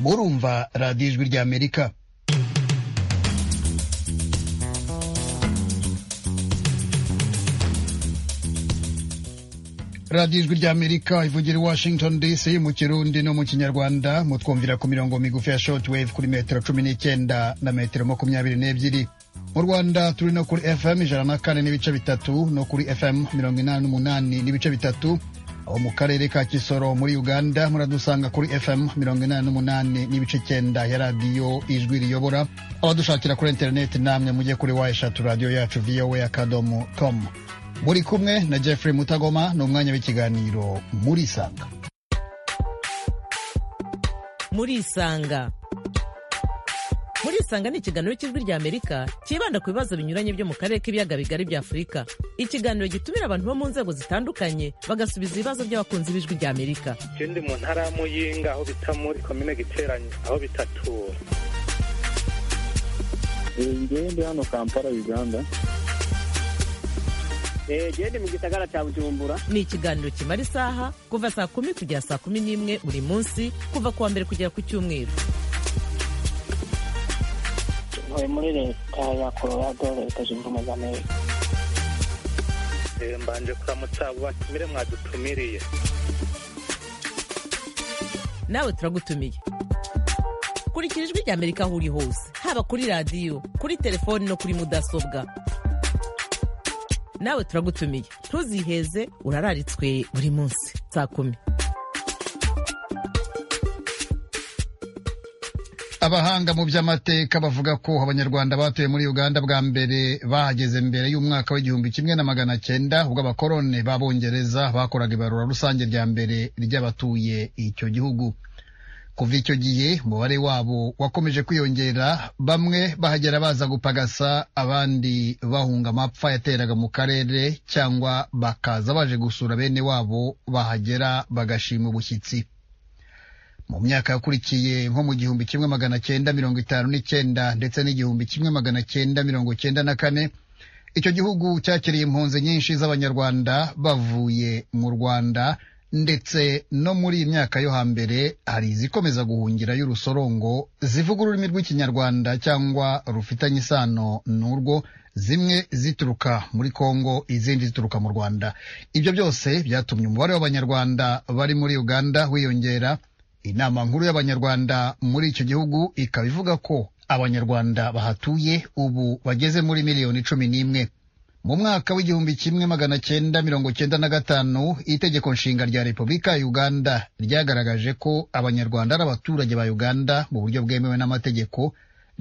murumva radiyo ijwi ry'amerika radiyo ijwi ry'amerika ivugira i washington dc mu kirundi no mu kinyarwanda mutwumvira ku mirongo migufi ya shortwave kuri metero cumi n'icyenda na metero makumyabiri n'ebyiri mu rwanda turi no kuri fm ijana na kane n'ibice bitatu no kuri fm mirongo inani n'umunani n'ibice bitatu aho mu karere ka kisoro muri uganda muradusanga kuri fm mirongo inani n'umunani n'ibice cyenda ya radiyo ijwi riyobora abadushakira kuri interineti namwe mujye kuri wa eshatu radiyo yacu vowa akadomo com muri kumwe na jeffrey mutagoma ni umwanya w'ikiganiro muri isanga muri isanga muri isanga ni ikiganiro cy'ijwi rya amerika cyibanda ku bibazo binyuranye byo mu karere k'ibiyaga bigari bya afurika ikiganiro gitumira abantu bo mu nzego zitandukanye bagasubiza ibibazo by'abakunzi b'ijwi rya amerika ikindi mu ntara ya muyinga aho bita muri komine giteranye aho bitatura ngende hano kampala uganda gende mu gisagara cya bujumbura ni ikiganiro kimara isaha kuva saa kumi kugera saa kumi n'imwe buri munsi kuva ku wa mbere kugera ku cyumweru tuvuye muri leta ya colorado leta zunze ubumwe za amerika mbanje kuramutsa abo batumire mwadutumiriye nawe turagutumiye kurikira ijwi rya amerika aho uri hose haba kuri radiyo kuri telefoni no kuri mudasobwa nawe turagutumiye ntuziheze urararitswe buri munsi saa kumi abahanga mu by'amateka bavuga ko abanyarwanda batuye muri uganda bwa mbere bahageze mbere y'umwaka w'igihumbi kimwe na magana cyenda ubwo abakoroni b'abongereza bakoraga ibarura rusange rya mbere ry'abatuye icyo gihugu kuva icyo gihe umubare wabo wakomeje kwiyongera bamwe bahagera baza gupagasa abandi bahunga amapfa yateraga mu karere cyangwa bakaza baje gusura bene wabo bahagera bagashima ubushyitsi mu myaka yakurikiye nko mu gihumbi kimwe magana cyenda mirongo itanu n'icyenda ndetse n'igihumbi kimwe magana cyenda mirongo cyenda na kane icyo gihugu cyakiriye impunzi nyinshi z'abanyarwanda bavuye mu rwanda ndetse no muri iyi myaka yo hambere hari izikomeza guhungira y'urusorongo zivuga ururimi rw'ikinyarwanda cyangwa rufitanye isano n'urwo zimwe zituruka muri kongo izindi zituruka mu rwanda ibyo byose byatumye umubare w'abanyarwanda bari muri uganda wiyongera inama nkuru y'abanyarwanda muri icyo gihugu ikaba ivuga ko abanyarwanda bahatuye ubu bageze muri miliyoni cumi n'imwe mu mwaka w'igihumbi kimwe magana cyenda mirongo cyenda na gatanu itegeko nshinga rya repubulika ya uganda ryagaragaje ko abanyarwanda ari abaturage ba uganda mu buryo bwemewe n'amategeko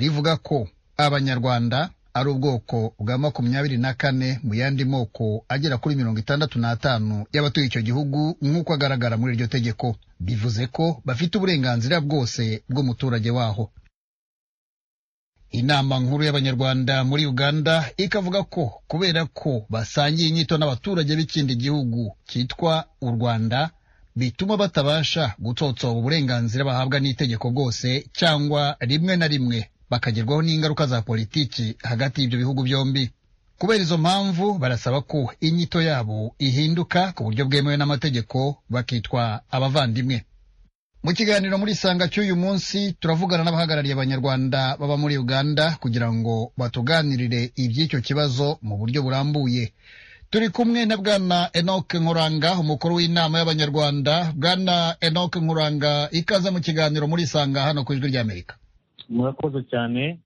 rivuga ko abanyarwanda ari ubwoko bwa makumyabiri na kane mu yandi moko agera kuri mirongo itandatu n'atanu y'abatuye icyo gihugu nk'uko agaragara muri iryo tegeko bivuze ko bafite uburenganzira bwose bw'umuturage waho inama nkuru y'abanyarwanda muri uganda ikavuga ko kubera ko basangiye inyito n'abaturage b'ikindi gihugu cyitwa u rwanda bituma batabasha gutsotsoba uburenganzira bahabwa n'itegeko bwose cyangwa rimwe na rimwe bakagerwaho n'ingaruka za politiki hagati y'ibyo bihugu byombi kubera izo mpamvu barasaba ko inyito yabo ihinduka ku buryo bwemewe n'amategeko bakitwa abavandimwe mu kiganiro muri isanga cy'uyu munsi turavugana n'abahagarariye abanyarwanda baba muri uganda kugira ngo batuganirire iby'icyo kibazo mu buryo burambuye turi kumwe na bwana enoc nkuranga umukuru w'inama y'abanyarwanda bwana enoc nkuranga ikaze mu kiganiro muri isanga hano ku ijwi ry'amerika murakoze cyane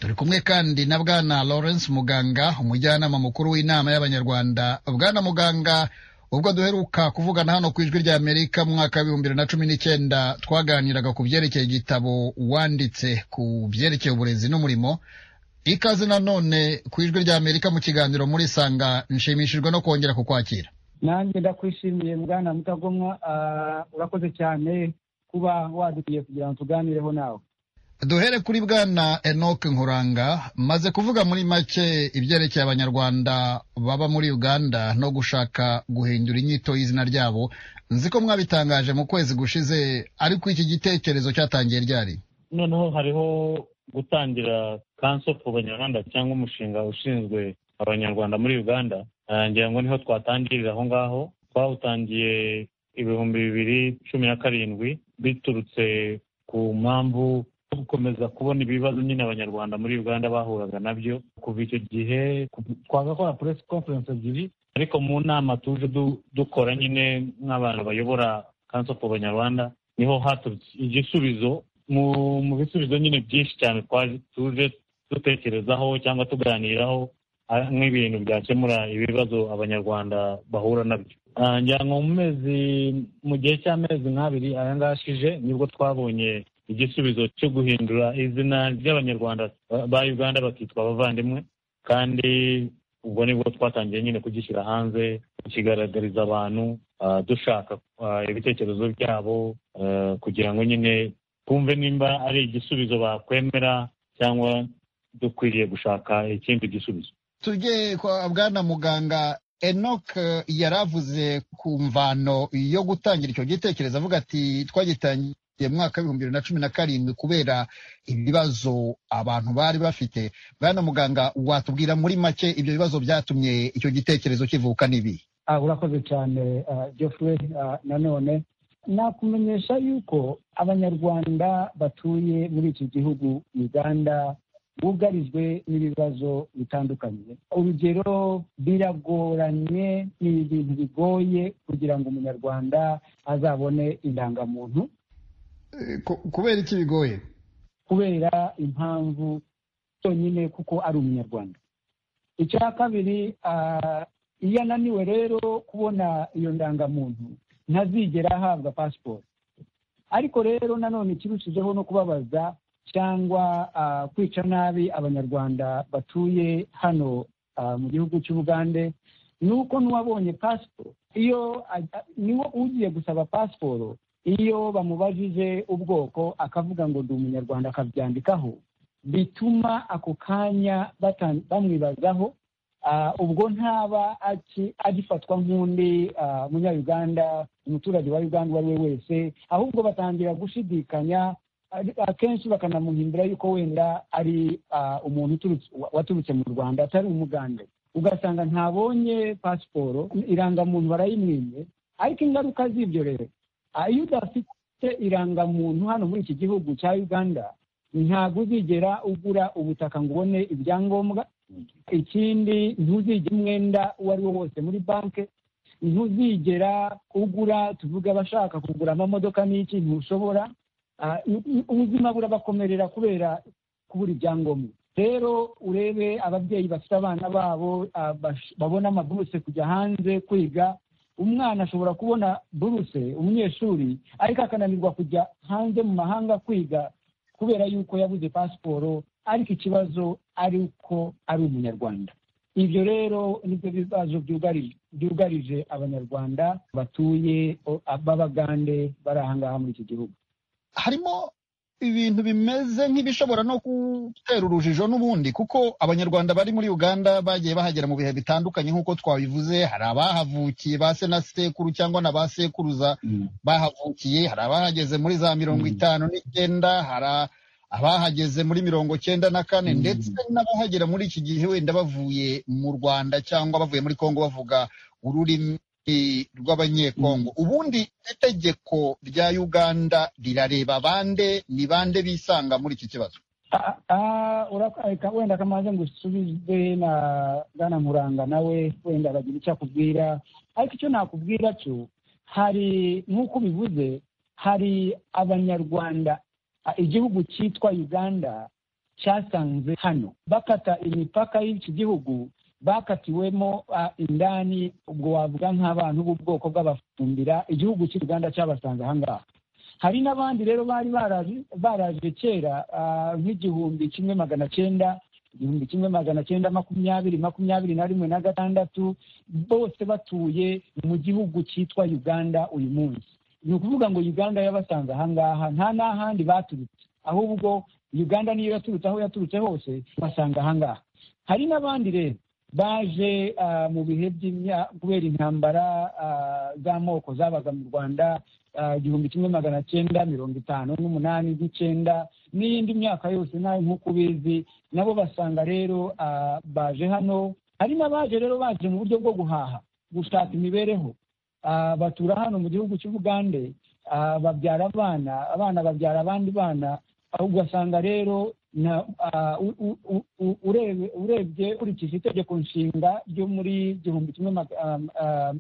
turi kumwe kandi na bwana lawrence muganga umujyanama mukuru w'inama y'abanyarwanda bwana muganga ubwo duheruka kuvugana hano ku ijwi rya amerika mu mwaka w'ibihumbi bibiri na cumi n'icyenda twaganiraga ku byerekeye igitabo wanditse ku byerekeye uburezi n'umurimo ikaze nanone ku ijwi rya amerika mu kiganiro muri sanga nshimishijwe no kongera kukwakira nanjye ndakwishimiye mugana mutagomwa urakoze cyane kuba wadutuye kugira ngo tuganireho nawe duhere kuri bwana enoc nkuranga maze kuvuga muri make ibyerekeye abanyarwanda baba muri uganda no gushaka guhindura inyito y'izina ryabo nzi ko mwabitangaje mu kwezi gushize ariko iki gitekerezo cyatangiye ryari noneho hariho gutangira kanso ku banyarwanda cyangwa umushinga ushinzwe abanyarwanda muri uganda ngira ngo niho twatangirira aho ngaho twawutangiye ibihumbi bibiri cumi na karindwi biturutse ku mpamvu yo gukomeza kubona ibibazo nyine abanyarwanda muri uganda bahuraga nabyo kuva icyo gihe ku- twagakora press conference ebyiri ariko mu nama tuje du- dukora nyine nk'abantu bayobora council for abanyarwanda niho haturutse igisubizo mu mu bisubizo nyine byinshi cyane twaje tuje dutekerezaho cyangwa tuganiraho ah, nk'ibintu byakemura ibibazo abanyarwanda bahura nabyo Ah, ngira ngo mu mezi mu gihe cy'amezi nk'abiri aya ngaya ashije nibwo twabonye igisubizo cyo guhindura izina ry'abanyarwanda ba- ba uganda bakitwa abavandimwe kandi ubwo nibwo twatangiye nyine kugishyira hanze tukigaragariza abantu ah, dushaka ah, ibitekerezo byabo eh, kugira ngo nyine twumve nimba ari igisubizo bakwemera cyangwa dukwiriye gushaka ikindi gisubizo tujye kwa bwana muganga Enoch eh, yaravuze ku mvano yo gutangira icyo gitekerezo avuga ati twagitangiye mu mwaka w'ibihumbi bibiri na cumi na karindwi kubera ibibazo abantu bari bafite bwana muganga watubwira muri make ibyo bibazo byatumye icyo gitekerezo kivuka n'ibi Ah, urakoze cyane ah, geoffrey ah, nanone nakumenyesha yuko abanyarwanda batuye muri iki gihugu uganda bugarijwe n'ibibazo bitandukanye urugero biragoranye ni ibintu bigoye kugira ngo umunyarwanda azabone indangamuntu kubera iki bigoye kubera impamvu cyonyine kuko ari umunyarwanda icya kabiri ah, iyo ananiwe rero kubona iyo ndangamuntu ntazigera ahabwa pasiporo ariko rero nanone ikirushijeho no kubabaza cyangwa ah, kwica nabi abanyarwanda batuye hano ah, mu gihugu cy'ubugande ni uko n'uwabonye pasiporo iyo ajya- niwo ugiye gusaba pasiporo iyo bamubajije ubwoko akavuga ngo ndi umunyarwanda akabyandikaho bituma ako kanya bata- bamwibazaho Ah, ubwo ntaba aki- agifatwa nk'undi ah, munyayuganda umuturage wa uganda uwo ari we wese ahubwo batangira gushidikanya ari- akenshi bakanamuhimbira yuko wenda ari ah, umuntu uturutse- wa- waturutse mu rwanda atari umugande ugasanga ntabonye pasiporo irangamuntu barayimwimye ariko ingaruka z'ibyo rero Ah, iyo udafite irangamuntu hano muri iki gihugu cya uganda ntabwo uzigera ugura ubutaka ngo ubone ibyangombwa ikindi ntuzigera umwenda uwo ari wo wose muri banki ntuzigera ugura tuvuge abashaka kugura amamodoka n'iki ntushobora Ah, u- u- ubuzima burabakomerera kubera kubura ibyangombwa rero urebe ababyeyi bafite abana babo ah, bash- babona amabuse kujya hanze kwiga umwana ashobora kubona buruse umunyeshuri ariko akananirwa kujya hanze mu mahanga kwiga kubera yuko yabuze pasiporo ariko ikibazo ari uko ari umunyarwanda ibyo rero nibyo bibazo byugari- byugarije abanyarwanda batuye o- b'abagande bari aha ngaha muri iki gihugu harimo ibintu bimeze nk'ibishobora no gutera urujijo n'ubundi kuko abanyarwanda bari muri uganda bagiye bahagera mu bihe bitandukanye nk'uko twabivuze hari abahavukiye ba se na sekuru cyangwa na ba sekuruza bahavukiye hari abahageze muri za mirongo Mm. itanu n'icyenda hari abahageze muri mirongo cyenda na kane Mm. ndetse n'abahagera muri iki gihe wenda bavuye mu rwanda cyangwa bavuye muri kongo bavuga ururimi rw'abanyekongo ubundi itegeko rya uganda rirareba bande ni bande bisanga muri iki kibazo Ah, ah, urako- areka- wenda kamaze ngo usubizwe na bwana muranga nawe wenda bagira icyo akubwira ariko icyo nakubwira cyo hari nk'uko ubivuze hari abanyarwanda ah, igihugu cyitwa uganda cyasanze hano bakata imipaka y'iki gihugu bakatiwemo ah, indani ubwo wavuga nk'abantu b'ubwoko bw'abafumbira igihugu cy'u Rwanda cyabasanze aha ngaha hari n'abandi rero bari baraje- baraje kera ah, nk'igihumbi kimwe magana cyenda igihumbi kimwe magana cyenda makumyabiri makumyabiri na rimwe na gatandatu bose batuye mu gihugu cyitwa uganda uyu munsi ni ukuvuga ngo uganda yabasanze aha ngaha nta n'ahandi baturutse ahubwo uganda niyo yaturutse aho yaturutse hose basanga aha ngaha hari n'abandi rero baje ah, mu bihe by'imya- kubera intambara ah, z'amoko zabaga mu rwanda ah, igihumbi kimwe magana cyenda mirongo itanu n'umunani n'icyenda n'iyindi myaka yose nawe nk'uko ubizi nabo basanga rero ah, baje hano hari n'abaje rero baje mu buryo bwo guhaha gushaka imibereho Ah, batura hano mu gihugu cy'ubugande ah, babyara abana abana babyara abandi bana aho ugasanga rero na ah, u- u- u- u- urebe- urebye ukurikije itegeko nshinga ryo muri igihumbi kimwe maga- ah, ah,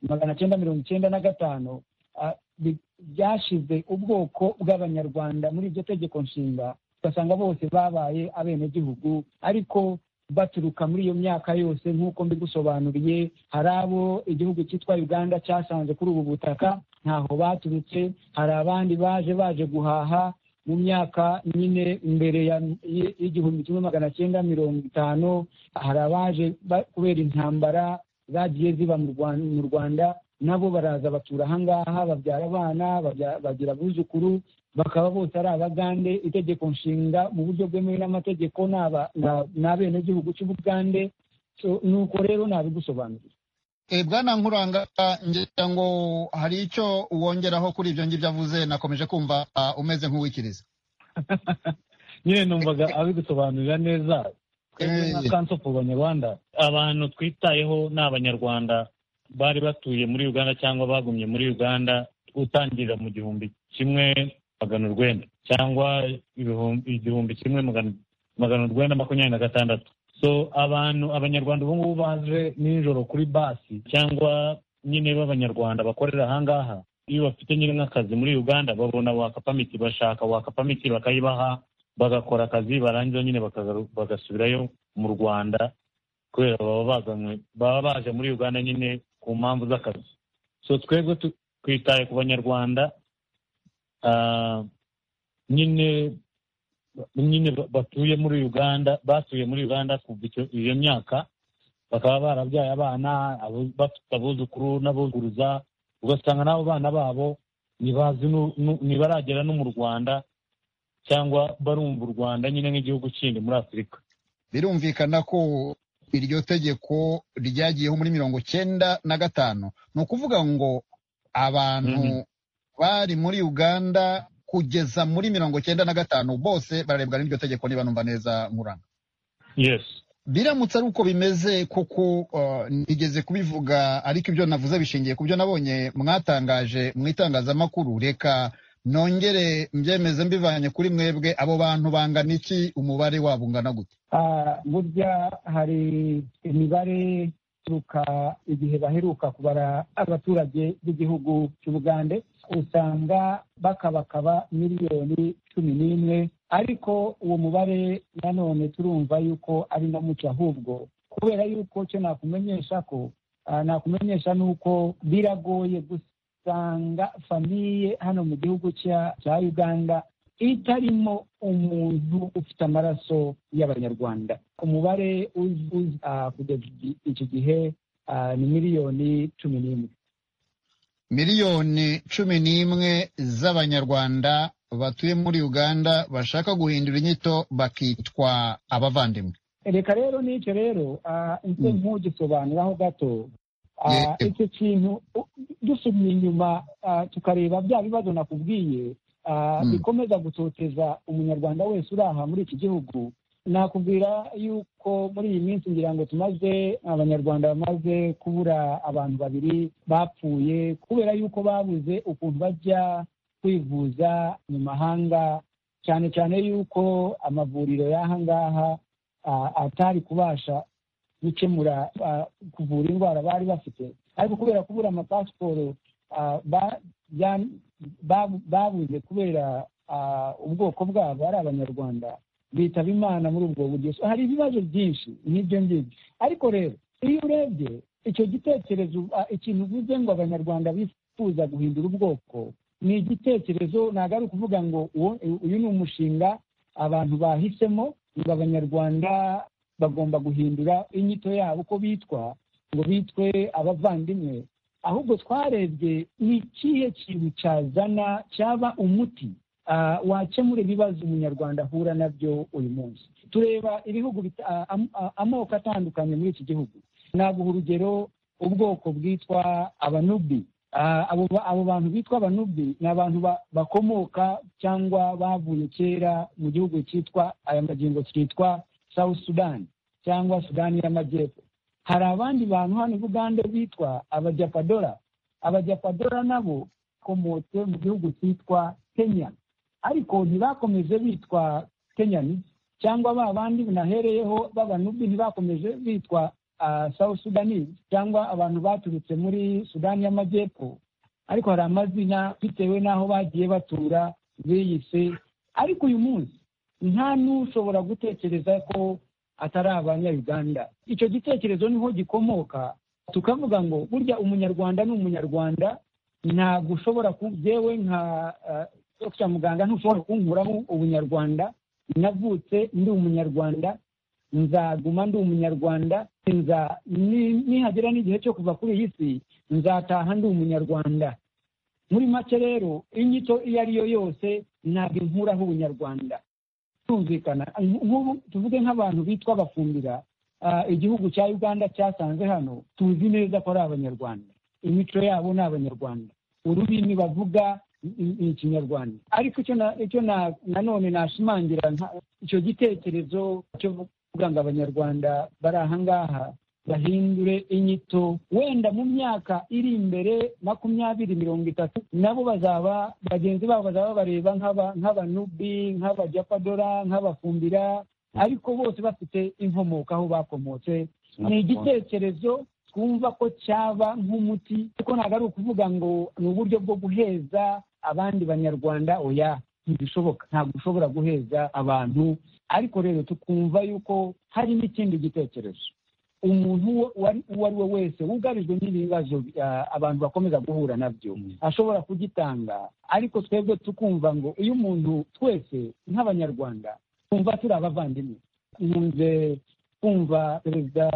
magana cyenda mirongo icyenda na gatanu ah, bi- byashyize ubwoko bw'abanyarwanda muri iryo tegeko nshinga ugasanga bose babaye abenegihugu ariko baturuka muri iyo myaka yose nk'uko mbigusobanuriye hari abo igihugu cyitwa uganda cyasanze kuri ubu butaka ntaho baturutse hari abandi baje baje guhaha mu myaka nyine mbere ya y- y'igihumbi kimwe magana cyenda mirongo itanu hari abaje ba- kubera intambara zagiye ziba mu Rwan- mu rwanda nabo baraza batura ahangaha babyara abana babya- bagira abuzukuru bakaba bose ari abagande itegeko nshinga mu buryo bwemewe n'amategeko ni aba- ni- ni abenegihugu cy'ubugande So, nuko rero nabigusobanurira E, bwana nkuranga ngira ngo hari icyo wongeraho kuri ibyo ngibyo avuze nakomeje kumva ah, umeze nk'uwikiriza nyine numvaga abigusobanurira neza twebwe nka Eh. kanso ku banyarwanda abantu twitayeho ni abanyarwanda bari batuye muri uganda cyangwa bagumye muri uganda utangirira mu gihumbi kimwe magana urwenda cyangwa ibihumbi- igihumbi kimwe magana- magana urwenda makumyabiri na gatandatu so abantu abanyarwanda ubu ngubu baje nijoro kuri basi cyangwa nyine b'abanyarwanda bakorera ahangaha iyo bafite nyine nk'akazi muri uganda babona wakapamiti bashaka wakapamiti bakayibaha bagakora akazi barangiza nyine bakagaru- bagasubirayo mu rwanda kubera baba bazanywe baba baje muri uganda nyine ku mpamvu z'akazi so twebwe tu- twitaye ku banyarwanda ah, nyine nyine ba- batuye muri uganda batuye muri uganda kuva icyo- iyo myaka bakaba barabyaye abana abu- bafite abuzukuru n'abuzuruza ugasanga n'abo bana babo ntibazi nu- nu- ntibaragera no mu rwanda cyangwa barumva u rwanda nyine nk'igihugu kindi muri afurika birumvikana ko iryo tegeko ryagiyeho muri mirongo cyenda na gatanu ni ukuvuga ngo abantu Mhm. bari muri uganda kugeza muri mirongo cyenda na gatanu bose bararebwa n'iryo tegeko niba numva neza nkuranga yes biramutse ari uko bimeze kuko uh, nigeze kubivuga ariko ibyo navuze bishingiye ku byo nabonye mwatangaje mu itangazamakuru reka nongere mbyemeze mbivanye kuri mwebwe abo bantu bangana iki umubare wabo ungana gute Ah, burya hari imibare ituruka igihe baheruka kubara abaturage b'igihugu cy'ubugande usanga bakabakaba miliyoni cumi n'imwe ariko uwo mubare nanone turumva yuko ari na muke ahubwo kubera yuko cyo nakumenyesha ko ah, nakumenyesha ni uko biragoye gusanga famiye hano mu gihugu cya- cya uganda itarimo umuntu ufite amaraso y'abanyarwanda umubare uz- uz- ah, kugeza iki- iki gihe ah, ni miliyoni cumi n'imwe miliyoni cumi n'imwe z'abanyarwanda batuye muri uganda bashaka guhindura inyito bakitwa abavandimwe reka rero n'icyo rero ah, nse Mm. nk'ugisobanuraho gato Ah, Yego. icyo kintu u- dusubye inyuma ah, tukareba bya bibazo nakubwiye ah, Mm. bikomeza gutoteza umunyarwanda wese uri aha muri iki gihugu nakubwira yuko muri iyi minsi ngira ngo tumaze abanyarwanda bamaze kubura abantu babiri bapfuye kubera yuko babuze ukuntu bajya kwivuza mu mahanga cyane cyane yuko amavuriro y'aha ngaha ah, atari kubasha gukemura ah, kuvura indwara bari bafite ariko kubera kubura amapasiporo ah, ba- ya- ba- babuze kubera ah, ubwoko bwabo ari abanyarwanda bitaba imana muri ubwo buryo So, hari ibibazo byinshi n'ibyo ngibyo ariko rero iyo urebye icyo gitekerezo ah, ikintu uvuze ngo abanyarwanda bifuza guhindura ubwoko ni igitekerezo ntabwo ari ukuvuga ngo uwo- uyu ni umushinga abantu bahisemo ngo abanyarwanda bagomba guhindura inyito yabo uko bitwa ngo bitwe abavandimwe ahubwo twarebye ni ikihe kintu cyazana cyaba umuti ah, wakemura ibibazo umunyarwanda ahura nabyo uyu munsi tureba ibihugu bita- ah, am- ah, amoko atandukanye muri iki gihugu naguha urugero ubwoko bwitwa abanubi Ah, abo ba- abo bantu bitwa abanubi ni abantu ba- bakomoka cyangwa bavuye kera mu gihugu cyitwa aya magingo cyitwa south sudan cyangwa sudani y'amajyepfo hari abandi bantu hano i bugande bitwa abajapadora abajapadora nabo bakomotse mu gihugu cyitwa kenya ariko ntibakomeje bitwa kenyani cyangwa ba bandi binahereyeho b'abanubi ntibakomeje bitwa ah, south sudanese cyangwa abantu baturutse muri sudani y'amajyepfo ariko hari amazina bitewe n'aho bagiye batura biyise ariko uyu munsi nta n'ushobora gutekereza ko atari abanyayuganda icyo gitekerezo niho gikomoka tukavuga ngo burya umunyarwanda ni umunyarwanda ntabwo ushobora ku byewe nka ah, Dr muganga ntushobora kunkuraho ubunyarwanda navutse ndi umunyarwanda nzaguma ndi umunyarwanda nza ni- nihagera n'igihe cyo kuva kuri iyi si nzataha ndi umunyarwanda muri make rero inyito iyo ari yo yose ntabwo inkuraho ubunyarwanda tumvikana nk'ubu tuvuge nk'abantu bitwa abafumbira ah, igihugu cya uganda cyasanze hano tuzi neza ko ari abanyarwanda imico yabo ni abanyarwanda ururimi bavuga ni- ni ikinyarwanda ariko icyo na- icyo na- nanone nashimangira nka- icyo gitekerezo cyo kuvuga ngo abanyarwanda bari aha ngaha bahindure inyito wenda mu myaka iri imbere makumyabiri mirongo itatu nabo bazaba bagenzi babo bazaba bareba nk'aba- nk'abanubi nk'abajapadora nk'abafumbira ariko bose bafite inkomoko aho bakomotse ni igitekerezo twumva ko cyaba nk'umuti ariko ntabwo ari ukuvuga ngo ni uburyo bwo guheza abandi banyarwanda oya ntibishoboka ntabwo ushobora guheza abantu ariko rero tukumva yuko hari n'ikindi gitekerezo umuntu uwo uwari- uwo ari we wese wugarijwe n'ibi bibazo ah, abantu bakomeza guhura nabyo ashobora kugitanga ariko twebwe tukumva ngo iyo umuntu twese nk'abanyarwanda twumva turi abavandimwe nkunze kumva perezida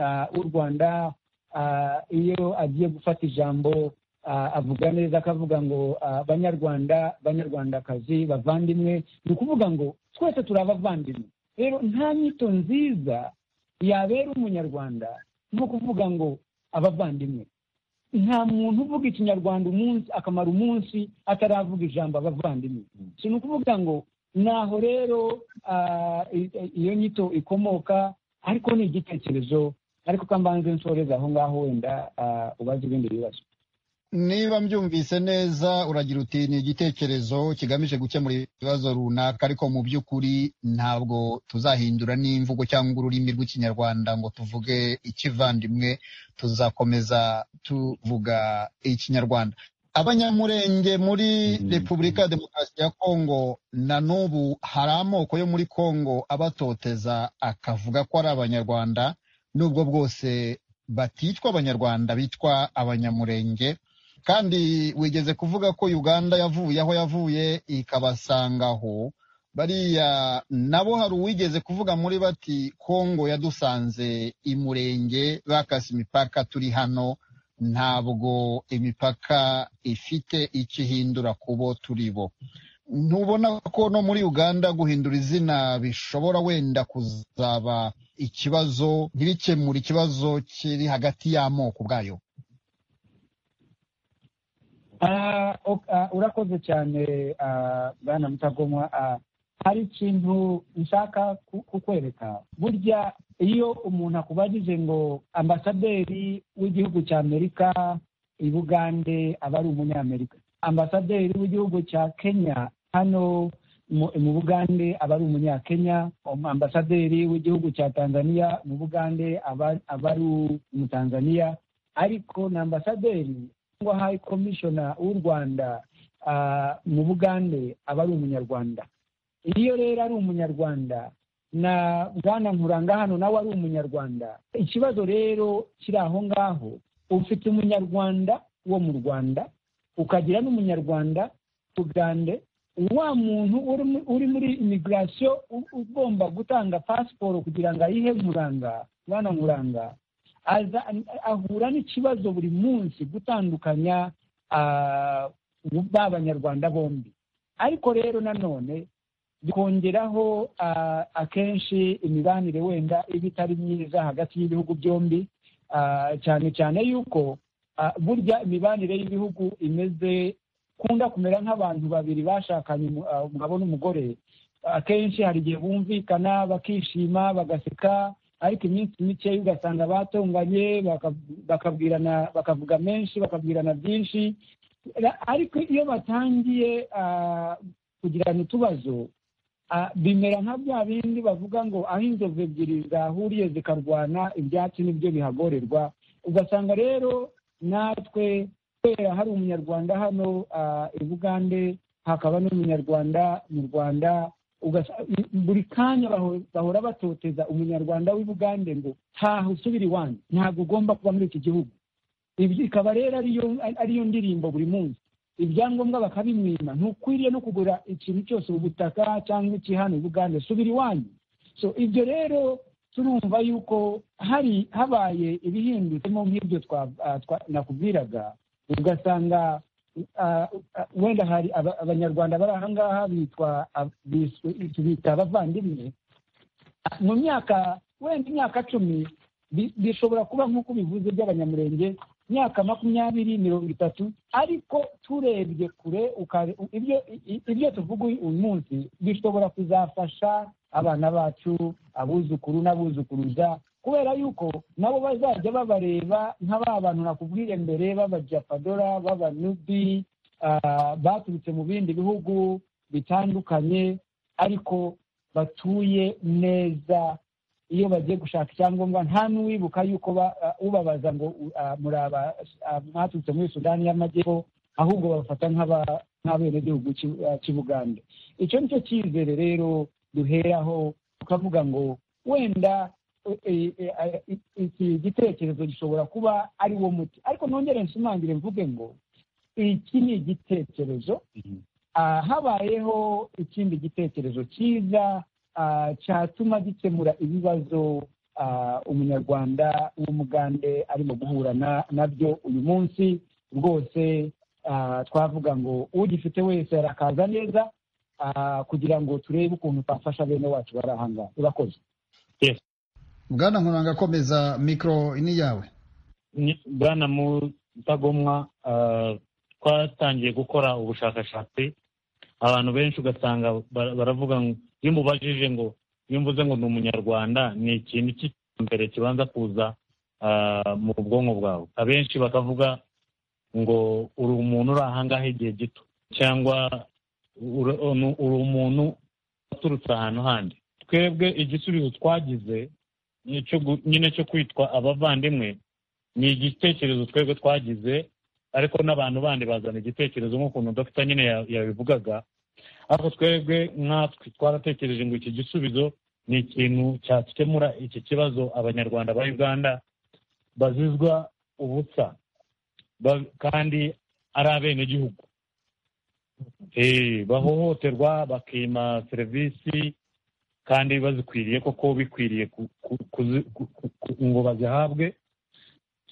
ah, w'u rwanda ah, iyo agiye gufata ijambo ah, avuga neza akavuga ngo ah, banyarwanda banyarwandakazi bavandimwe ni ukuvuga ngo twese turi abavandimwe rero nta nyito nziza yabera umunyarwanda nko kuvuga ngo abavandimwe nta muntu uvuga ikinyarwanda umunsi akamara umunsi ataravuga ijambo abavandimwe si ni ukuvuga ngo naho rero ah, i- i- iyo nyito ikomoka ariko ni igitekerezo ariko kambanze nsoreza aho ngaho wenda ah, ubaze ibindi bibazo niba mbyumvise neza uragira uti ni igitekerezo kigamije gukemura ibibazo runaka ariko mu by'ukuri ntabwo tuzahindura n'imvugo cyangwa ururimi rw'ikinyarwanda ngo tuvuge ikivandimwe tuzakomeza tuvuga ikinyarwanda abanyamurenge muri Mhm. repubulika ya demokarasi ya kongo na n'ubu hari amoko yo muri kongo abatoteza akavuga ko ari abanyarwanda nubwo bwose batitwa abanyarwanda bitwa abanyamurenge kandi wigeze kuvuga ko uganda yavuye aho yavuye ikabasanga aho bariya nabo hari uwigeze kuvuga muri bati kongo yadusanze imurenge bakase imipaka turi hano ntabwo imipaka ifite icyo ihindura ku bo turi bo ntubona ko no muri uganda guhindura izina bishobora wenda kuzaba ikibazo ntibikemure ikibazo kiri hagati y'amoko ubwayo Ah, ok- ah, urakoze cyane ah, bwana mutagomwa Ah, hari ikintu nshaka ku- kukwereka burya iyo umuntu akubajije ngo ambasaderi w'igihugu cya amerika i bugande aba ari umunyamerika ambasaderi w'igihugu cya kenya hano mu mu bugande aba ari umunyakenya Um, ambasaderi w'igihugu cya tanzania mu bugande aba aba ari umutanzaniya ariko na ambasaderi cyangwa hayi komishona w'u rwanda ah, mu bugande aba ari umunyarwanda iyo rero ari umunyarwanda na bwana nkuranga hano nawe ari umunyarwanda ikibazo rero kiri aho ngaho ufite umunyarwanda wo mu rwanda ukagira n'umunyarwanda ugande wa muntu uri mu- uri muri imigirasiyo ugomba gutanga pasiporo kugira ngo ayihe nkuranga bwana nkuranga aza ahura n'ikibazo buri munsi gutandukanya ah, ba banyarwanda bombi ariko rero nanone bikongeraho ah, akenshi imibanire wenda iba itari myiza hagati y'ibihugu byombi ah, cyane cyane yuko ah, burya imibanire y'ibihugu imeze kunda kumera nk'abantu babiri bashakanye umu- ah, umugabo n'umugore akenshi hari igihe bumvikana bakishima bagaseka ariko iminsi mikeya ugasanga batonganye baka- bakabwirana bakavuga menshi bakabwirana byinshi Ra- ariko iyo batangiye ah, kugirana utubazo ah, bimera nka bya bindi bavuga ngo aho inzovu ebyiri zahuriye zikarwana ibyatsi nibyo bihagorerwa ugasanga rero natwe kubera hari umunyarwanda hano ah, i bugande hakaba n'umunyarwanda mu rwanda ugasa- i- buri kanya baho- bahora batoteza umunyarwanda w'i bugande ngo ntaho usubira iwanyu ntabwo ugomba kuba muri iki gihugu ibyo ikaba rero ariyo ariyo ndirimbo buri munsi ibyangombwa bakabimwima ntukwiriye no kugura ikintu cyose ubutaka cyangwa iki hano i bugande subira iwanyu so ibyo rero turumva yuko hari habaye ibihindutemo nk'ibyo twa- ah, twa- nakubwiraga ugasanga ah, ah, wenda hari aba- abanyarwanda bari aha ngaha bitwa ab- biswe- tubita abavandimwe mu myaka wenda imyaka cumi bi- bishobora kuba nk'uko bivuze by'abanyamurenge imyaka makumyabiri mirongo itatu ariko turebye kure ukare- u- ibyo i- ibyo tuvuga uyu uyu munsi bishobora kuzafasha abana bacu abuzukuru n'abuzukuruza kubera yuko nabo bazajya babareba nka ba bantu nakubwiye mbere b'abajapadora b'abanubi ah, baturutse mu bindi bihugu bitandukanye ariko batuye neza iyo bagiye gushaka icyangombwa nta n'uwibuka yuko ba- ah, ubabaza ngo u- ah, muri aba- ah, mwaturutse muri sudani y'amajyepfo ahubwo babafata nk'aba- nk'abenegihugu cy'u- ah, cy'i bugande icyo ni cyo cyizere rero duheraho tukavuga ngo wenda eh, eh, eh, iki gitekerezo gishobora kuba ari wo muti ariko nongere nsumangire mvuge ngo iki ni igitekerezo Ah, habayeho ikindi gitekerezo cyiza ah, cyatuma gikemura ibibazo ah, umunyarwanda w'umugande arimo guhura na- nabyo uyu munsi rwose ah, twavuga ngo ugifite wese arakaza neza ah, kugira ngo turebe ukuntu twafasha bene wacu bari aha ngaha urakoze bwana nkuranga komeza mikoro ni yawe Ni- bwana mutagomwa ah, twatangiye gukora ubushakashatsi abantu benshi ugasanga bara- baravuga ngo iyo umubajije ngo iyo mvuze ngo ni umunyarwanda ni ikintu cy'imbere kibanza kuza ah, mu bwonko bwawe abenshi bakavuga ngo uri umuntu uri ahangaha igihe gito cyangwa uri unu- uri umuntu waturutse ahantu handi twebwe igisubizo twagize ni icyo gu- nyine cyo kwitwa abavandimwe ni igitekerezo twebwe twagize ariko n'abantu bandi bazana igitekerezo nk'ukuntu dogita nyine ya- yabivugaga ariko twebwe nkatwe twaratekereje ngo iki gisubizo ni ikintu cyakemura iki kibazo abanyarwanda ba uganda bazizwa ubusa ba- kandi ari abenegihugu Eh, bahohoterwa bakima serivisi kandi bazikwiriye koko bikwiriye ku- ku- kuzi- ku- ku- ku- ngo bazihabwe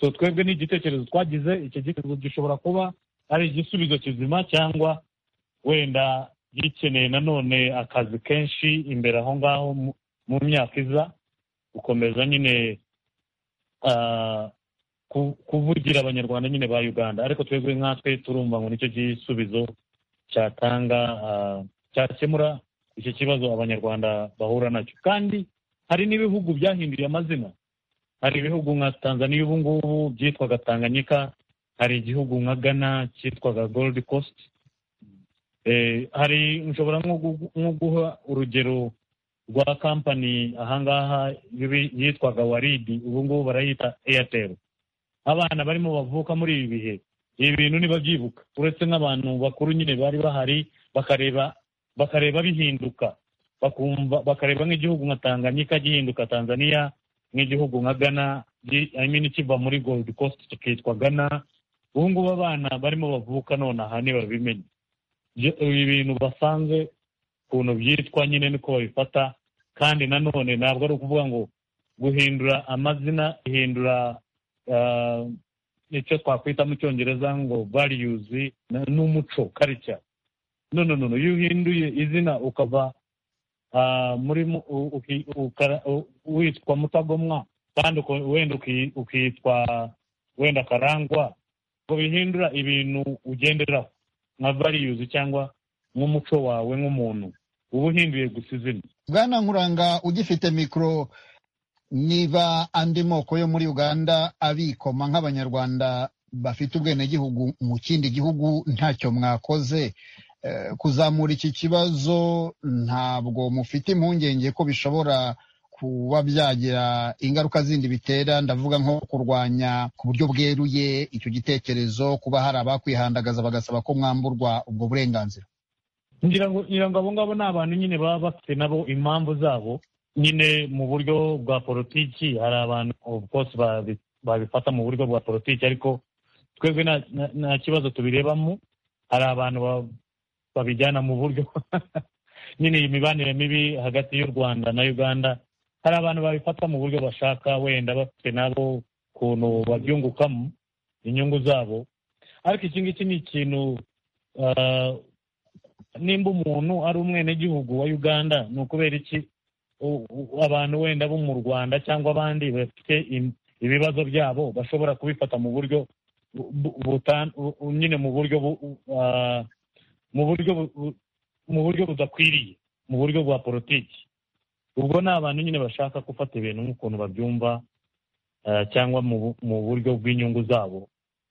so twebwe ni igitekerezo twagize icyo gitekerezo gishobora kuba ari igisubizo kizima cyangwa wenda gikeneye nanone akazi kenshi imbere aho ngaho mu- mu myaka iza gukomeza nyine ah, ku- kuvugira abanyarwanda nyine ba uganda ariko twebwe nkatwe turumva ngo nicyo gisubizo cyatanga ah, cyakemura icyo kibazo abanyarwanda bahura nacyo kandi hari n'ibihugu byahinduye amazina hari ibihugu nka tanzania ubu ngubu byitwaga tanganyika hari igihugu nka ghana cyitwaga gold coast Eh, hari nshobora nko gu- nko guha urugero rwa kampani ahangaha y'ibi- yitwaga waridi ubu ngubu barayita airtel abana barimo bavuka muri ibi bihe ibi bintu ntibabyibuka uretse nk'abantu bakuru nyine bari bahari bakareba bakareba bihinduka bakumva bakareba nk'igihugu nka tanganyika gihinduka tanzania nk'igihugu nka ghana gi- I mean kiva muri gold coast kikitwa ghana ubu ngubu abana barimo bavuka none aha ntibabimenye Byo- ibi bintu basanze ukuntu byitwa nyine niko babifata kandi nanone ntabwo ari ukuvuga ngo guhindura amazina ihindura ah, icyo twakwita mu cyongereza ngo values na- n'umuco culture no no no no. iyo uhinduye izina ukava ah, muri mu- u- uki- ukara- u- witwa mutagomwa kandi uko- wenda uki- ukitwa wenda karangwa ngo bihindura ibintu ugenderaho nka values cyangwa nk'umuco wawe nk'umuntu uba uhinduye gusa izina bwana nkuranga ugifite mikoro niba andi moko yo muri uganda abikoma nk'abanyarwanda bafite ubwenegihugu mu kindi gihugu ntacyo mwakoze Eh, kuzamura iki kibazo ntabwo mufite impungenge ko bishobora kuba byagira ingaruka zindi bitera ndavuga nko kurwanya ku buryo bweruye icyo gitekerezo kuba hari abakwihandagaza bagasaba ko mwamburwa ubwo burenganzira ngira ngo ngira ngo abo ngabo ni abantu nyine baba bafite nabo impamvu zabo nyine mu buryo bwa politiki hari abantu of course babi- babifata mu buryo bwa politiki ariko twebwe nta nta- nta kibazo tubirebamo hari abantu ba- babijyana mu buryo nyine iyi mibanire mibi hagati y'u rwanda na uganda hari abantu babifata mu buryo bashaka wenda bafite nabo ukuntu babyungukamo inyungu zabo ariko iki ngiki ni ikintu ah, nimba umuntu ari umwenegihugu wa uganda ni ukubera iki u- u- abantu wenda bo mu rwanda cyangwa abandi bafite im- ibibazo byabo bashobora kubifata mu buryo bu- bu- butan- u- u- nyine mu buryo bu- u- ah, mu buryo bu- bu- mu buryo budakwiriye mu buryo bwa politiki ubwo ni abantu nyine bashaka gufata ibintu nk'ukuntu babyumva ah, cyangwa mu bu- mu buryo bw'inyungu zabo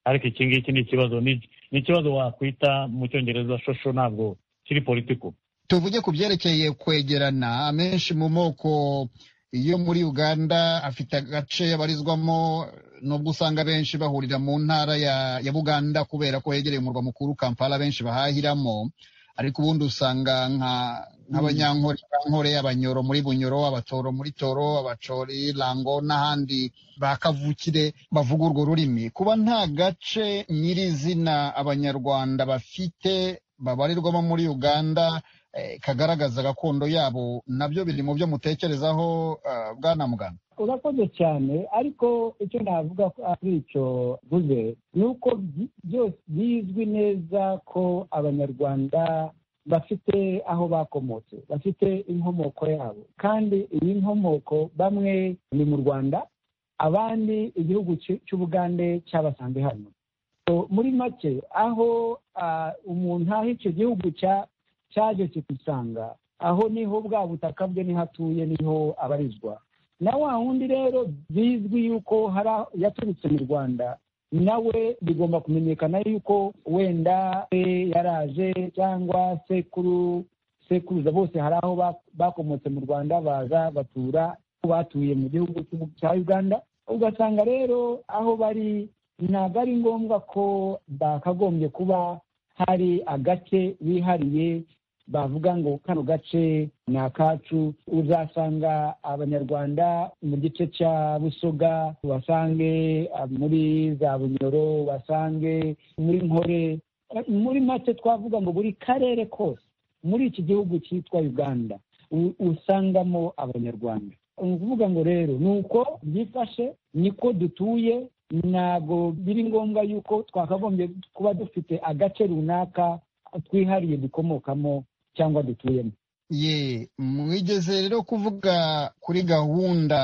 ariko iki ngiki ni ikibazo ni- ni ikibazo wakwita mu cyongereza shosho ntabwo kiri politiko tuvuge ku byerekeye kwegerana amenshi mu moko yo muri uganda afite agace abarizwamo nubwo usanga benshi bahurira mu ntara ya, ya buganda kubera ko hegereye umurwa mukuru kampala benshi bahahiramo ariko ubundi usanga nka nk'abanyankore bankore abanyoro muri bunyoro abatoro muri toro abacori lango n'ahandi ba kavukire bavuga urwo rurimi kuba nta gace nyirizina abanyarwanda bafite babarirwamo muri uganda eh, kagaragaza gakondo yabo nabyo biri mu byo mutekerezaho eh, bwana mugana urakoze cyane ariko icyo navuga ko ari icyo mvuze ni uko byi- byose bizwi neza ko abanyarwanda bafite aho bakomotse bafite inkomoko yabo kandi iyi nkomoko bamwe ni mu rwanda abandi igihugu cy'u- cy'ubugande cyabasanze hano So, muri make aho ah, umuntu aho icyo gihugu cya cyaje kikisanga aho niho bwa butaka bwe niho atuye niho abarizwa na wa wundi rero bizwi yuko hari aho yaturutse mu rwanda nawe bigomba kumenyekana yuko wenda se yaraje cyangwa sekuru sekuruza bose hari aho ba- bakomotse mu rwanda baza batura aho batuye mu gihugu cy'u- cya uganda ugasanga rero aho bari ntabwo ari ngombwa ko bakagombye kuba hari agace bihariye bavuga ngo kano gace ni akacu uzasanga abanyarwanda mu gice cya busoga ubasange ah, muri za bunyoro ubasange muri nkore Eh, muri make twavuga ngo buri karere kose muri iki gihugu cyitwa uganda u- usangamo abanyarwanda ni ukuvuga ngo rero ni uko byifashe niko dutuye ntabwo biri ngombwa yuko twakagombye kuba dufite agace runaka twihariye dukomokamo cyangwa dutuyemo ye mwigeze rero kuvuga kuri gahunda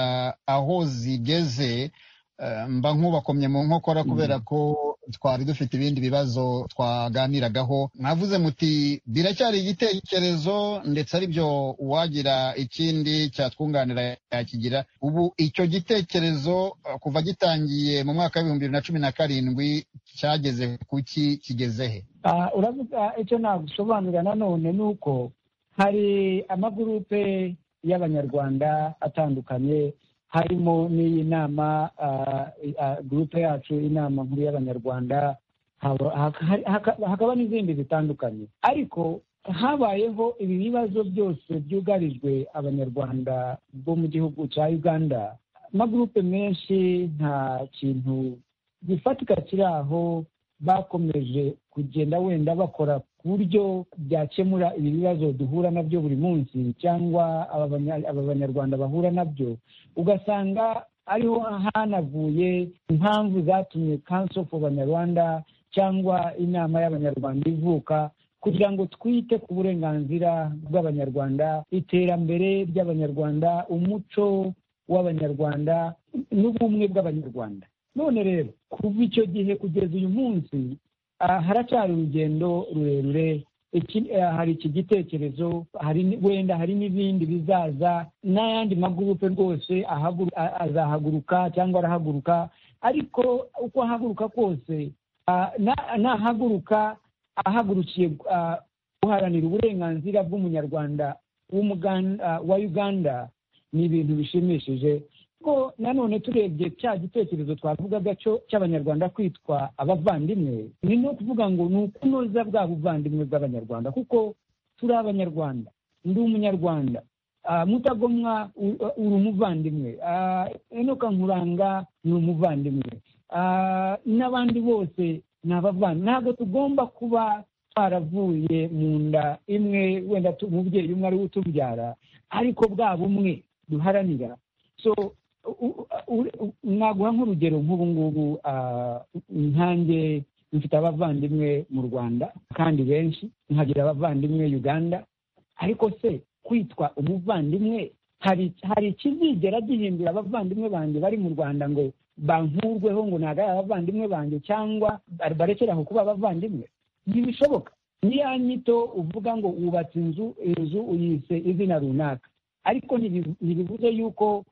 aho zigeze eh, mba nk'ubakomye mu nkokora kubera ko twari dufite ibindi bibazo twaganiragaho mwavuze muti biracyari igitekerezo ndetse aribyo uwagira ikindi cyatwunganira yakigira ubu icyo gitekerezo eh, kuva gitangiye mu mwaka w'ibihumbi bibiri na cumi na karindwi cyageze kuki kigeze he Ah, uravuga icyo nagusobanurira nanone ni uko hari amagurupe y'abanyarwanda atandukanye harimo n'iyi nama ah, ah, gurupe yacu inama nkuru y'abanyarwanda haba- haka- haka- hakaba n'izindi zitandukanye ariko habayeho ibi bibazo byose byugarijwe abanyarwanda bo mu gihugu cya uganda amagurupe menshi nta kintu gifatika kiri aho bakomeje kugenda wenda bakora ku buryo byakemura ibi bibazo duhura nabyo buri munsi cyangwa aba banya- aba banyarwanda bahura nabyo ugasanga ariho hanavuye impamvu zatumye council of abanyarwanda cyangwa inama y'abanyarwanda ivuka kugira ngo twite ku burenganzira bw'abanyarwanda iterambere ry'abanyarwanda umuco w'abanyarwanda n'ubumwe bw'abanyarwanda none rero kuva icyo gihe kugeza uyu munsi ah, haracyari urugendo rurerure Iki- ah, hari iki gitekerezo hari ni- wenda hari n'ibindi bizaza n'ayandi magurupe rwose ahagu- a- azahaguruka cyangwa arahaguruka ariko uko ahaguruka kose ah, na- nahaguruka ahagurukiye ah, guharanira uburenganzira bw'umunyarwanda w'umugan- ah, wa uganda ni ibintu bishimishije ko nanone turebye cya gitekerezo twavugaga cyo cy'abanyarwanda kwitwa abavandimwe ni no kuvuga ngo ni ukunoza bwa buvandimwe bw'abanyarwanda kuko turi abanyarwanda ndi umunyarwanda Ah, mutagomwa u- uri umuvandimwe Ah, enoka nkuranga ni umuvandimwe Ah, n'abandi bose ni abavandimwe ntabwo tugomba kuba twaravuye mu nda imwe wenda tu- umubyeyi umwe ari we utubyara ariko bwa bumwe duharanira so u- u- u- naguha nk'urugero nk'ubu ngubu ah, nkanjye mfite abavandimwe mu rwanda kandi benshi nkagira abavandimwe uganda ariko se kwitwa umuvandimwe hari hari ikizigera gihindura abavandimwe banjye bari mu rwanda ngo bankurweho ngo ntabwo ari abavandimwe banjye cyangwa bar- barekere aho kuba abavandimwe ntibishoboka niya nyito uvuga ngo wubatse inzu inzu uyise izina runaka ariko ntibi- ntibivuze yuko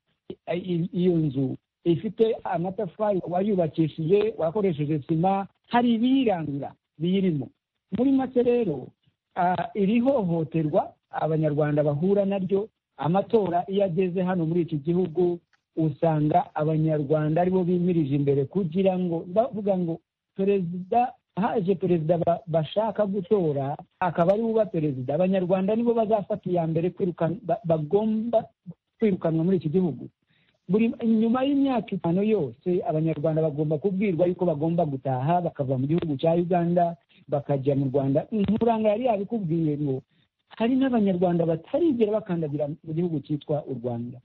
i- i- iyo nzu ifite amatafari wayubakishije wakoresheje sima hari ibiyiranga biyirimo muri make rero ah, iri hohoterwa abanyarwanda bahura naryo amatora iyo ageze hano muri iki gihugu usanga abanyarwanda aribo bimirije imbere kugira ngo bavuga ngo perezida haje perezida ba- bashaka gutora akaba ari uba perezida abanyarwanda nibo bazafata iya mbere kwirukan- ba- bagomba kwirukanwa muri iki gihugu buri nyuma y'imyaka itanu yose abanyarwanda bagomba kubwirwa yuko bagomba gutaha bakava mu gihugu cya uganda bakajya mu rwanda nkuranga yari yabikubwiye ngo hari n'abanyarwanda batarigera bakandagira mu gihugu cyitwa u rwanda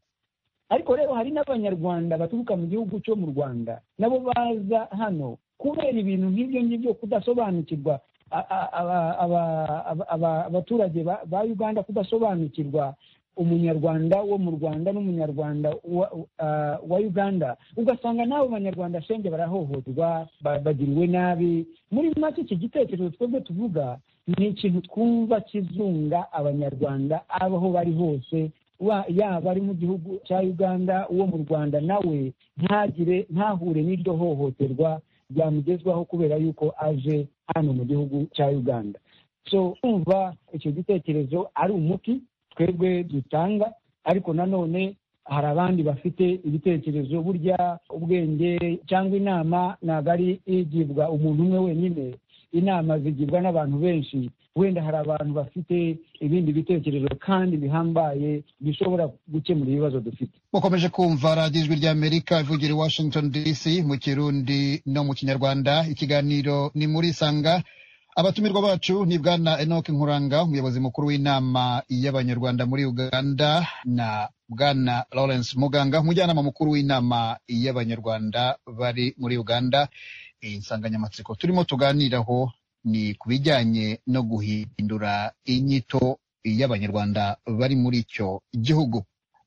ariko rero hari n'abanyarwanda baturuka mu gihugu cyo mu rwanda nabo baza hano kubera ibintu nk'ibyo ngibyo kudasobanukirwa a- a- aba- aba- aba- aba- abaturage ba ba uganda kudasobanukirwa umunyarwanda wo mu rwanda n'umunyarwanda wa, ah, wa uganda ugasanga n'abo banyarwanda shenge barahohoterwa ba- bagiriwe nabi muri make iki gitekerezo twebwe tuvuga ni ikintu twumva kizunga abanyarwanda aho bari hose wa- yaba ari mu gihugu cya uganda uwo mu rwanda nawe ntagire ntahure n'iryo hohoterwa ryamugezwaho kubera yuko aje hano mu gihugu cya uganda so kumva icyo gitekerezo ari umuti twebwe dutanga ariko nanone hari abandi bafite ibitekerezo burya ubwenge cyangwa inama ntabwo ari igibwa umuntu umwe wenyine inama zigibwa n'abantu benshi wenda hari abantu bafite ibindi bitekerezo kandi bihambaye bishobora gukemura ibibazo dufite mukomeje kumva radiyo ijwi rya amerika ivugira i washington dc mu kirundi no mu kinyarwanda ikiganiro ni muri sanga abatumirwa bacu ni bwana enoke nkuranga umuyobozi mukuru w'inama y'abanyarwanda muri uganda na bwana lawrence muganga umujyanama mukuru w'inama y'abanyarwanda bari muri uganda iyi nsanganyamatsiko turimo tuganiraho ni ku bijyanye no guhindura inyito y'abanyarwanda bari muri icyo gihugu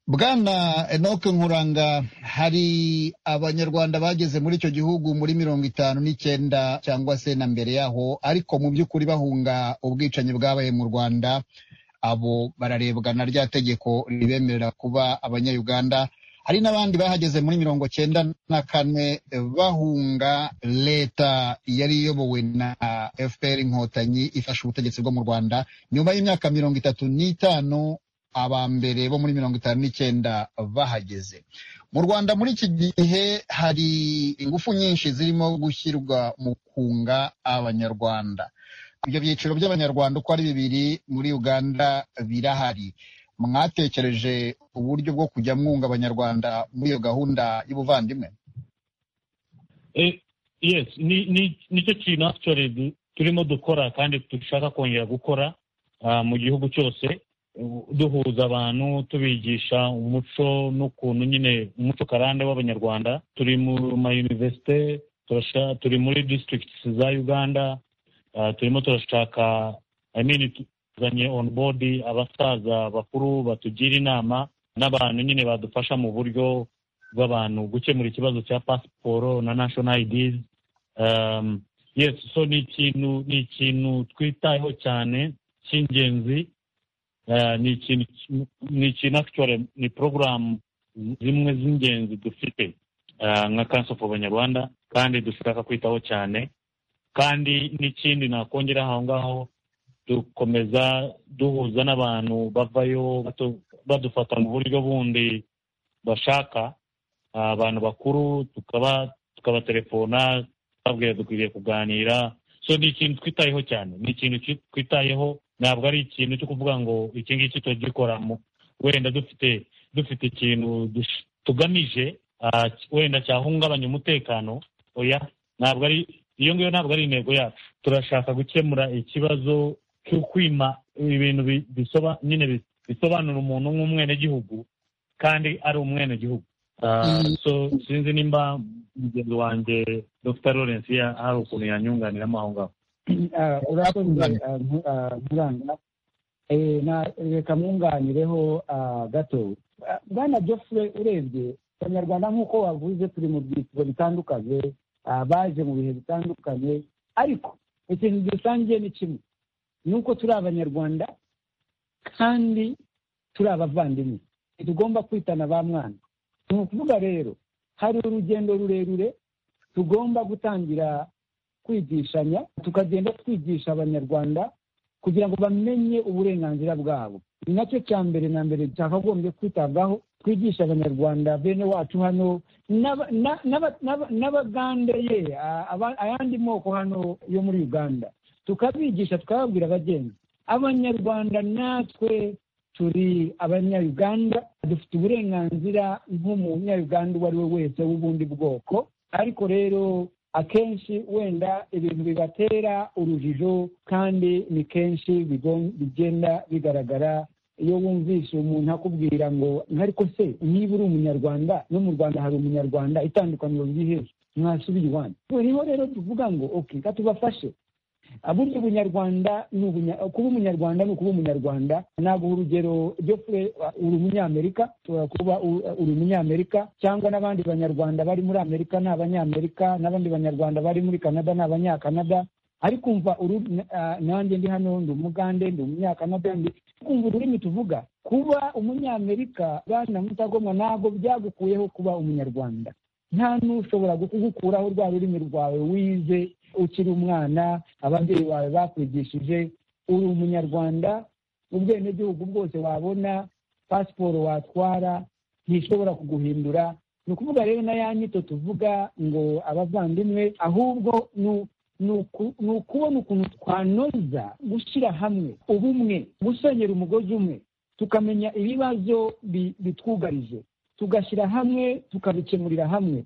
Bwana Enoke Nkuranga, hari abanyarwanda bageze muri icyo gihugu muri mirongo itanu n'icyenda cyangwa se na mbere yaho, ariko mu by'ukuri bahunga ubwicanyi bwabaye mu Rwanda, abo bararebwa na rya tegeko ribemerera kuba abanyayuganda. Hari n'abandi bahageze muri mirongo cyenda na kane eh, bahunga leta yari iyobowe na FPR Inkotanyi ifashe ubutegetsi bwo mu Rwanda nyuma y'imyaka mirongo itatu n'itanu aba mbere bo muri mirongo itanu n'icyenda bahageze mu rwanda muri iki gihe hari ingufu nyinshi zirimo gushyirwa mu kunga abanyarwanda ibyo byiciro by'abanyarwanda uko ari bibiri muri uganda birahari mwatekereje uburyo bwo kujya mwunga abanyarwanda muri iyo gahunda y'ubuvandimwe Eh, yes ni ni nicyo kintu actually du- turimo dukora kandi dushaka kongera gukora ah, mu gihugu cyose eh, duhuza abantu tubigisha umuco n'ukuntu nyine umuco karande w'abanyarwanda turi mu mayuniverisite turasha- turi muri districts za uganda ah, turimo turashaka I mean, tuzanye on board abasaza bakuru batugira inama n'abantu nyine badufasha mu buryo bw'abantu gukemura ikibazo cya pasiporo na national IDs um, yes so ni ikintu ni ikintu twitayeho cyane cy'ingenzi Uh, ni ikintu ni ikintu actually ni porogaramu zimwe z'ingenzi dufite ah, nka kansi ofu abanyarwanda kandi dushaka kwitaho cyane kandi n'ikindi nakongera aho ngaho dukomeza duhuza n'abantu bavayo batu- badufata mu buryo bundi bashaka ah, abantu bakuru tukaba tukabatelefona twabwira dukwiriye kuganira so ni ikintu twitayeho cyane ni ikintu ki- twitayeho ntabwo ari ikintu cyo kuvuga ngo iki ngiki tugikoramo wenda dufite dufite ikintu dush- tugamije ah, wenda cyahungabanya umutekano oya ntabwo ari iyo ngiyo ntabwo ari intego yacu turashaka gukemura ikibazo cyo kwima ibintu bi- bisoba nyine bi- bisobanura umuntu nk'umwenegihugu kandi ari umwenegihugu Ah, Mm. so sinzi nimba mugenzi wanjye dr lawrence ya- hari ukuntu yanyunganiramo aho ngaho Ah, urakoze ah, nku- ah, nkuranga Eh, na- reka mwunganireho ah, gato Ah, bwana jofure urebye abanyarwanda nk'uko wavuze turi mu byiciro bitandukanye ah, baje mu bihe bitandukanye ariko ikintu dusangiye ni kimwe ni uko turi abanyarwanda kandi turi abavandimwe ntitugomba kwitana ba mwana ni ukuvuga rero hari urugendo rurerure tugomba gutangira kwigishanya tukagenda twigisha abanyarwanda kugira ngo bamenye uburenganzira bwabo ni nacyo cya mbere na mbere cyakagombye kwitabwaho twigisha abanyarwanda bene wacu hano n'aba- na- n'aba- n'aba- n'abagande ye a- aba- ayandi moko hano yo muri uganda tukabigisha tukababwira abagenzi abanyarwanda natwe turi abanyayuganda dufite uburenganzira nk'umunyayuganda uwo ari we wese w'ubundi bwoko ariko rero akenshi wenda ibintu bibatera urujijo kandi ni kenshi bigo- bigenda bigaragara iyo wumvishe umuntu akubwira ngo ariko se niba uri umunyarwanda no mu rwanda hari umunyarwanda itandukaniro riri hehe mwasubiye iwanyu niho rero tuvuga ngo ok reka tubafashe burya ubunyarwanda ni ubunya- kuba umunyarwanda ni ukuba umunyarwanda naguha urugero jofure uri umunyamerika ushobora kuba u- uri umunyamerika cyangwa n'abandi banyarwanda bari muri amerika ni abanyamerika n'abandi banyarwanda bari muri canada ni abanyakanada ariko umva uru- ah, nanjye ndi hano ndi umugande ndi umunyakanada ndi kumva ururimi tuvuga kuba umunyamerika bwana mutagomwa ntabwo byagukuyeho kuba umunyarwanda nta n'ushobora kugukuraho rwa rurimi rwawe wize ukiri umwana ababyeyi bawe bakwigishije uri umunyarwanda ubwenegihugu bwose wabona pasiporo watwara ntishobora kuguhindura ni ukuvuga rero na ya nyito tuvuga ngo abavandimwe ahubwo ni u- ni uku- ni ukubona ukuntu twanoza gushyira hamwe ubumwe gusenyera umugozi umwe tukamenya ibibazo bi- bitwugarije tugashyira hamwe tukabikemurira hamwe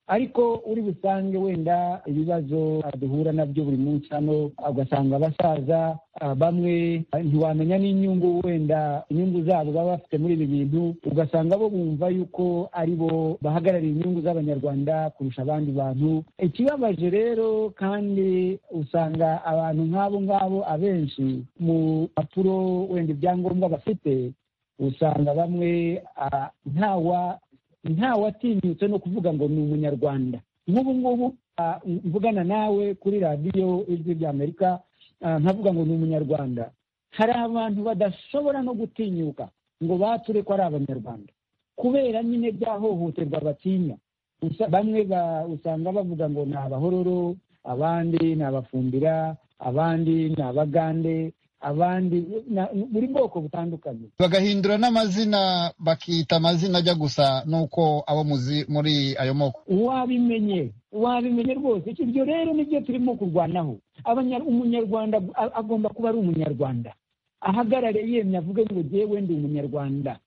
ariko uri busange wenda ibibazo ah, duhura nabyo buri munsi hano ugasanga abasaza ah, bamwe ah, ntiwamenya n'inyungu wenda inyungu zabo baba bafite muri ibi bintu ugasanga bo bumva yuko ari bo bahagarariye inyungu z'abanyarwanda kurusha abandi bantu ikibabaje rero kandi usanga abantu nk'abo ngabo abenshi mu mpapuro wenda ibyangombwa bafite usanga bamwe ah, ntawa ntawatinyutse no kuvuga ngo ni umunyarwanda nk'ubu ngubu ah, mvugana nawe kuri radiyo ijwi ry'amerika ah, nkavuga ngo ni umunyarwanda hari abantu badashobora no gutinyuka ngo bature ko ari abanyarwanda kubera nyine bya hohoterwa batinya Usa- bamwe ba- usanga bavuga ngo ni abahororo abandi ni abafumbira abandi ni abagande abandi na- buri bwoko butandukanye bagahindura n'amazina bakita amazina ajya gusa n'uko abo muzi muri ayo moko wabimenye wabimenye rwose Icyo- ibyo rero nibyo turimo kurwanaho Abanya- umunyarwanda a- agomba kuba ari umunyarwanda ahagarare yemye avuge ngo jyewe ndi umunyarwanda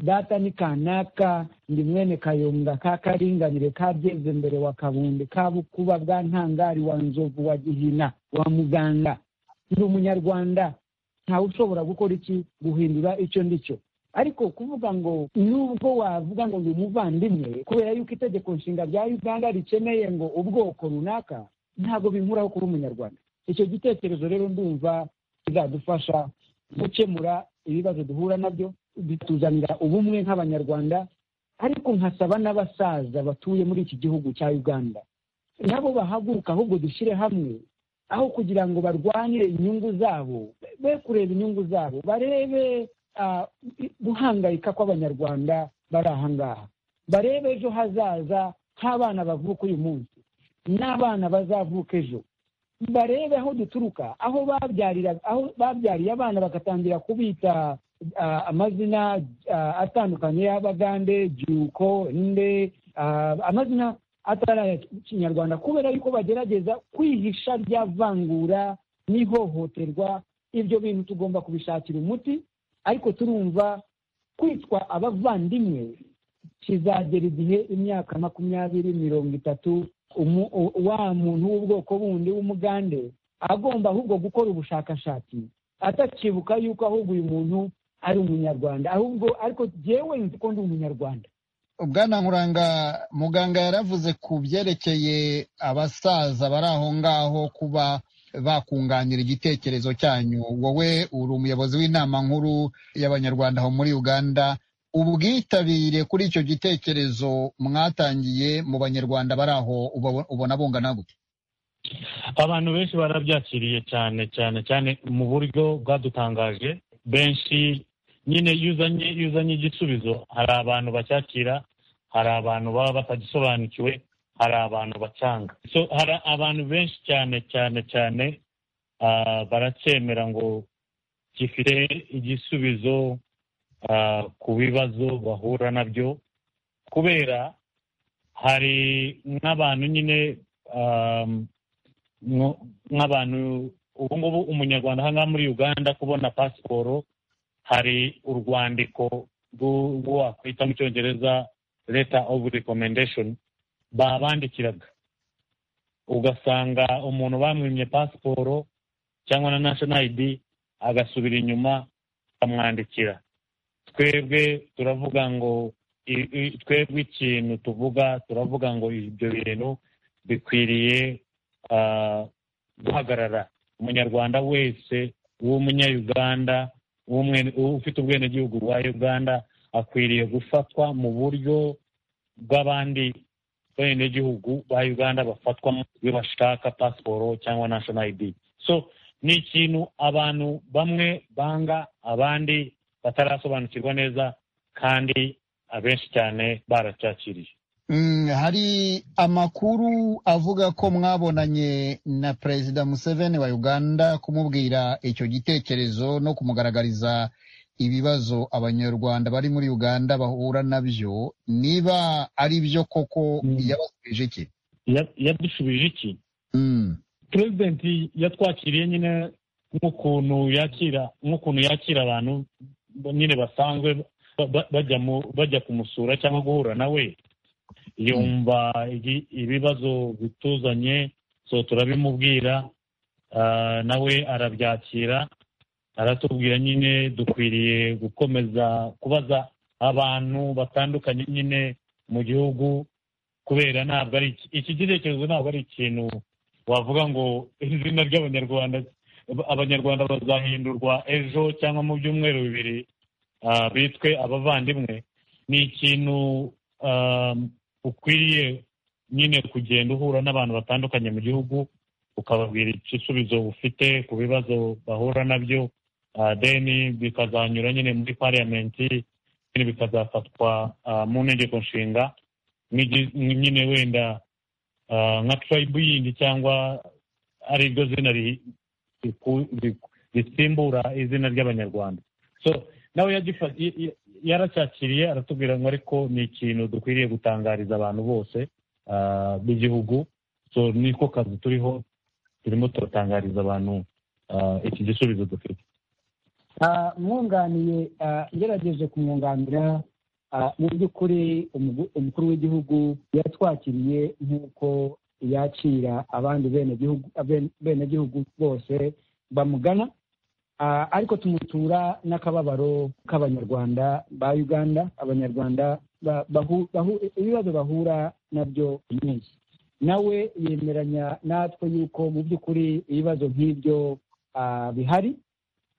data ni kanaka ndi mwene kayonga ka karinganire ka byezembere wa kabunde ka bukuba bwa ntangari wa nzovu wa gihina wa muganga ndi umunyarwanda ntawe ushobora gukora iki guhindura icyo ndi cyo ariko kuvuga ngo nubwo wavuga ngo ni umuvandimwe kubera yuko itegeko nshinga rya uganda rikeneye ngo ubwoko runaka ntabwo binkuraho kuba umunyarwanda icyo gitekerezo rero ndumva kizadufasha gukemura ibibazo duhura nabyo bituzanira ubumwe nk'abanyarwanda ariko nkasaba n'abasaza batuye muri iki gihugu cya uganda nabo bahaguruka ahubwo dushyire hamwe aho kugira ngo barwanire inyungu zabo be kureba inyungu zabo barebe ah, guhangayika kw'abanyarwanda bari aha ngaha barebe ejo hazaza nk'abana bavuka uyu munsi n'abana bazavuka ejo barebe aho duturuka aho babyarira aho babyariye abana bagatangira kubita ah, amazina ah, atandukanye y'abagande juko nde ah, amazina atari aya kinyarwanda kubera yuko bagerageza kwihisha rya vangura n'ihohoterwa ibyo bintu tugomba kubishakira umuti ariko turumva kwitwa abavandimwe kizagera igihe imyaka makumyabiri mirongo itatu umu- u- wa muntu w'ubwoko bundi w'umugande agomba ahubwo gukora ubushakashatsi atakibuka yuko ahubwo uyu muntu ari umunyarwanda ahubwo ariko jyewe nzi ko ndi umunyarwanda bwana nkuranga muganga yaravuze ku byerekeye abasaza bari aho ngaho kuba bakunganira igitekerezo cyanyu wowe uri umuyobozi w'inama nkuru y'abanyarwanda aho muri uganda ubwitabire kuri icyo gitekerezo mwatangiye mu banyarwanda bari aho ubabo- ubona bungana gute abantu benshi barabyakiriye cyane cyane cyane mu buryo bwadutangaje benshi nyine iyo uzanye iyo uzanye igisubizo hari abantu bacyakira hari abantu baba batagisobanukiwe hari abantu bacyanga so hari abantu benshi cyane cyane cyane ah, baracyemera ngo gifite igisubizo ah, ku bibazo bahura nabyo kubera hari nk'abantu nyine ah, nko- nk'abantu ubu ngubu umunyarwanda aha ngaha muri uganda kubona pasiporo hari urwandiko rwo- rwo wakwita mu cyongereza leta ofu rekomendeshoni babandikiraga ugasanga umuntu bamwimye pasiporo cyangwa na nashona ayidi agasubira inyuma bakamwandikira twebwe turavuga ngo i- i- twebwe ikintu tuvuga turavuga ngo ibyo bintu bikwiriye ah, guhagarara umunyarwanda wese w'umunyayuganda w'umwene- ufite ubwenegihugu bwa uganda akwiriye gufatwa mu buryo bw'abandi benegihugu ba uganda bafatwamo iyo bashaka pasiporo cyangwa national id so ni ikintu abantu bamwe banga abandi batarasobanukirwa neza kandi abenshi cyane baracyakiriye Mm, hari amakuru avuga ko mwabonanye na perezida museveni wa uganda kumubwira icyo gitekerezo no kumugaragariza ibibazo abanyarwanda bari muri uganda bahura nabyo niba ari byo koko Mm. yabasubije iki Ya- yadushubije iki Mm. perezidenti yatwakiriye nyine nk'ukuntu yakira nk'ukuntu yakira abantu ba- nyine basanzwe ba- ba- bajya mu bajya kumusura cyangwa guhura nawe yumva igi- ibibazo bituzanye so turabimubwira ah, nawe arabyakira aratubwira nyine dukwiriye gukomeza kubaza abantu batandukanye nyine mu gihugu kubera ntabwo ari iki- iki gitekerezo ntabwo ari ikintu wavuga ngo izina ry'abanyarwanda abanyarwanda bazahindurwa ejo cyangwa mu byumweru bibiri ah, bitwe abavandimwe ni ikintu um, ukwiriye nyine kugenda uhura n'abantu batandukanye mu gihugu ukababwira igisubizo ufite ku bibazo bahura nabyo ah, then bikazanyura nyine muri pariyamenti nyine bikazafatwa ah, mu ntegeko nshinga nk'igi- nyine wenda ah, nka tribe yindi cyangwa ari ryo zina ri- riku- riku- risimbura izina ry'abanyarwanda so nawe yagifa- y- y- yaracyakiriye aratubwira ngo ariko ni ikintu dukwiriye gutangariza abantu bose ah, b'igihugu so niko kazi turiho turimo turatangariza abantu ah, iki gisubizo dufite Ah, mwunganiye ah, ngerageje kumwunganira ah, mu by'ukuri umugu- umukuru w'igihugu yatwakiriye nk'uko yakira abandi benegihugu aben- benegihugu bose bamugana Ah, ariko tumutura n'akababaro k'abanyarwanda ba uganda abanyarwanda ba- bahu- bahu- ibibazo bahura nabyo buri munsi nawe yemeranya natwe yuko mu by'ukuri ibibazo nk'ibyo ah, bihari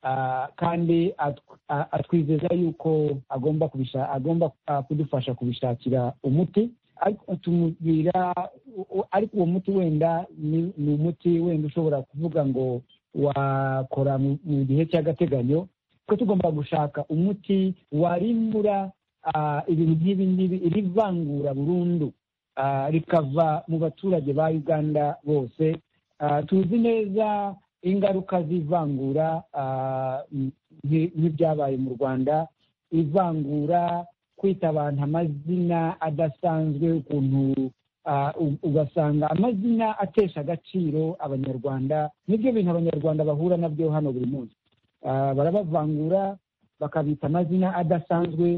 Ah, kandi atw- ah, atwizeza yuko agomba kubisha agomba ah, kudufasha kubishakira umuti ariko tumubwira u- u- ariko uwo muti wenda ni ni umuti wenda ushobora kuvuga ngo wakora mu mu gihe cy'agateganyo ko tugomba gushaka umuti warimura ah, ibintu nk'ibi ngibi iri vangura burundu ah, rikava mu baturage ba uganda bose Ah, tuzi neza ingaruka z'ivangura ah, m- nki- nk'ibyabaye mu rwanda ivangura kwita abantu amazina adasanzwe ukuntu ah, u- ugasanga amazina atesha agaciro abanyarwanda nibyo bintu abanyarwanda bahura nabyo hano buri munsi Ah, barabavangura bakabita amazina adasanzwe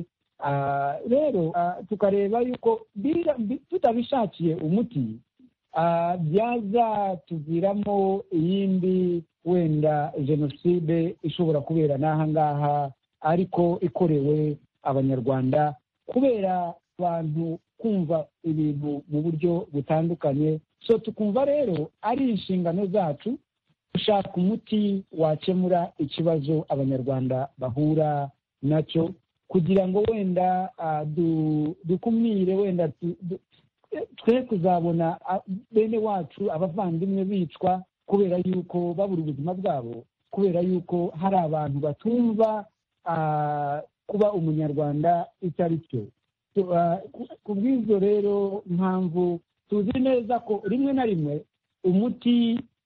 Ah, rero ah, tukareba yuko bila- bi- tutabishakiye umuti ah, byazatuviramo iyindi wenda jenoside ishobora kubera n'aha ngaha ariko ikorewe abanyarwanda kubera abantu kumva ibintu mu buryo butandukanye so tukumva rero ari inshingano zacu gushaka umuti wakemura ikibazo abanyarwanda bahura nacyo kugira ngo wenda ah, du- dukumire wenda tu- du- twe kuzabona ah, bene wacu abavandimwe bicwa kubera yuko babura ubuzima bwabo kubera yuko hari abantu batumva ah, kuba umunyarwanda icyo ari cyo Tu- ah, ku- ku bw'ibyo rero mpamvu tuzi neza ko rimwe na rimwe umuti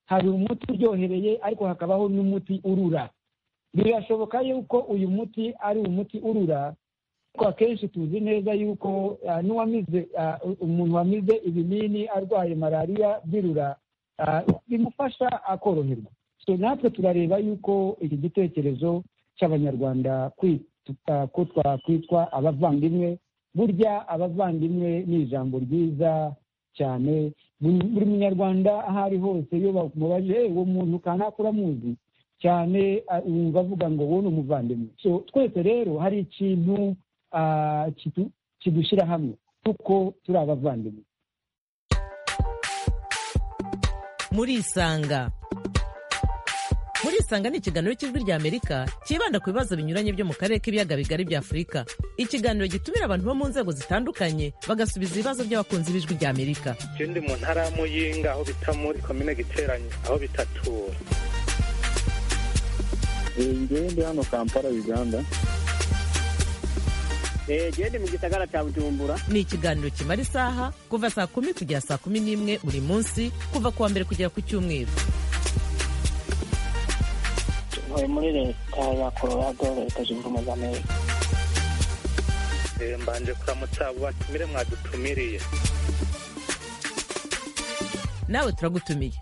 hari umuti uryohereye ariko hakabaho n'umuti urura birashoboka yuko uyu muti ari umuti urura ariko akenshi tuzi neza yuko ah, n'uwamize ah, umuntu wamize ibinini arwaye malariya birura ah, bimufasha akoroherwa so natwe turareba yuko iki gitekerezo cy'abanyarwanda kwi- tuta- ko twakwitwa abavandimwe burya abavandimwe ni ijambo ryiza cyane buri buri munyarwanda aho ari hose iyo bamubaje "Eh, uwo muntu kanaka uramuzi cyane ah, wumva avuga ngo wowe ni umuvandimwe so twese rero hari ikintu ah, kidu- kidushyira hamwe kuko turi abavandimwe murisanga murisanga ni ikiganiro cy'ijwi ry'amerika cyibanda ku bibazo binyuranye byo mu karere k'ibiyaga bigari bya afurika ikiganiro gitumira abantu bo mu nzego zitandukanye bagasubiza ibibazo by'abakunzi b'ijwi ry'amerika je ndi mu ntara ya muyinga aho bita muri komine giteranyi aho bita tura ngewe ndi hano kampala uganda gende mu gisagara cya bujumbura ni ikiganiro kimara isaha kuva saa kumi kugera saa kumi n'imwe buri munsi kuva ku wa mbere kugera ku cyumweru tuvuye muri leta ya colorado leta zunze ubumwe z'amerika Eh, mbanje kuramutsa abo batumire mwadutumiriye nawe turagutumiye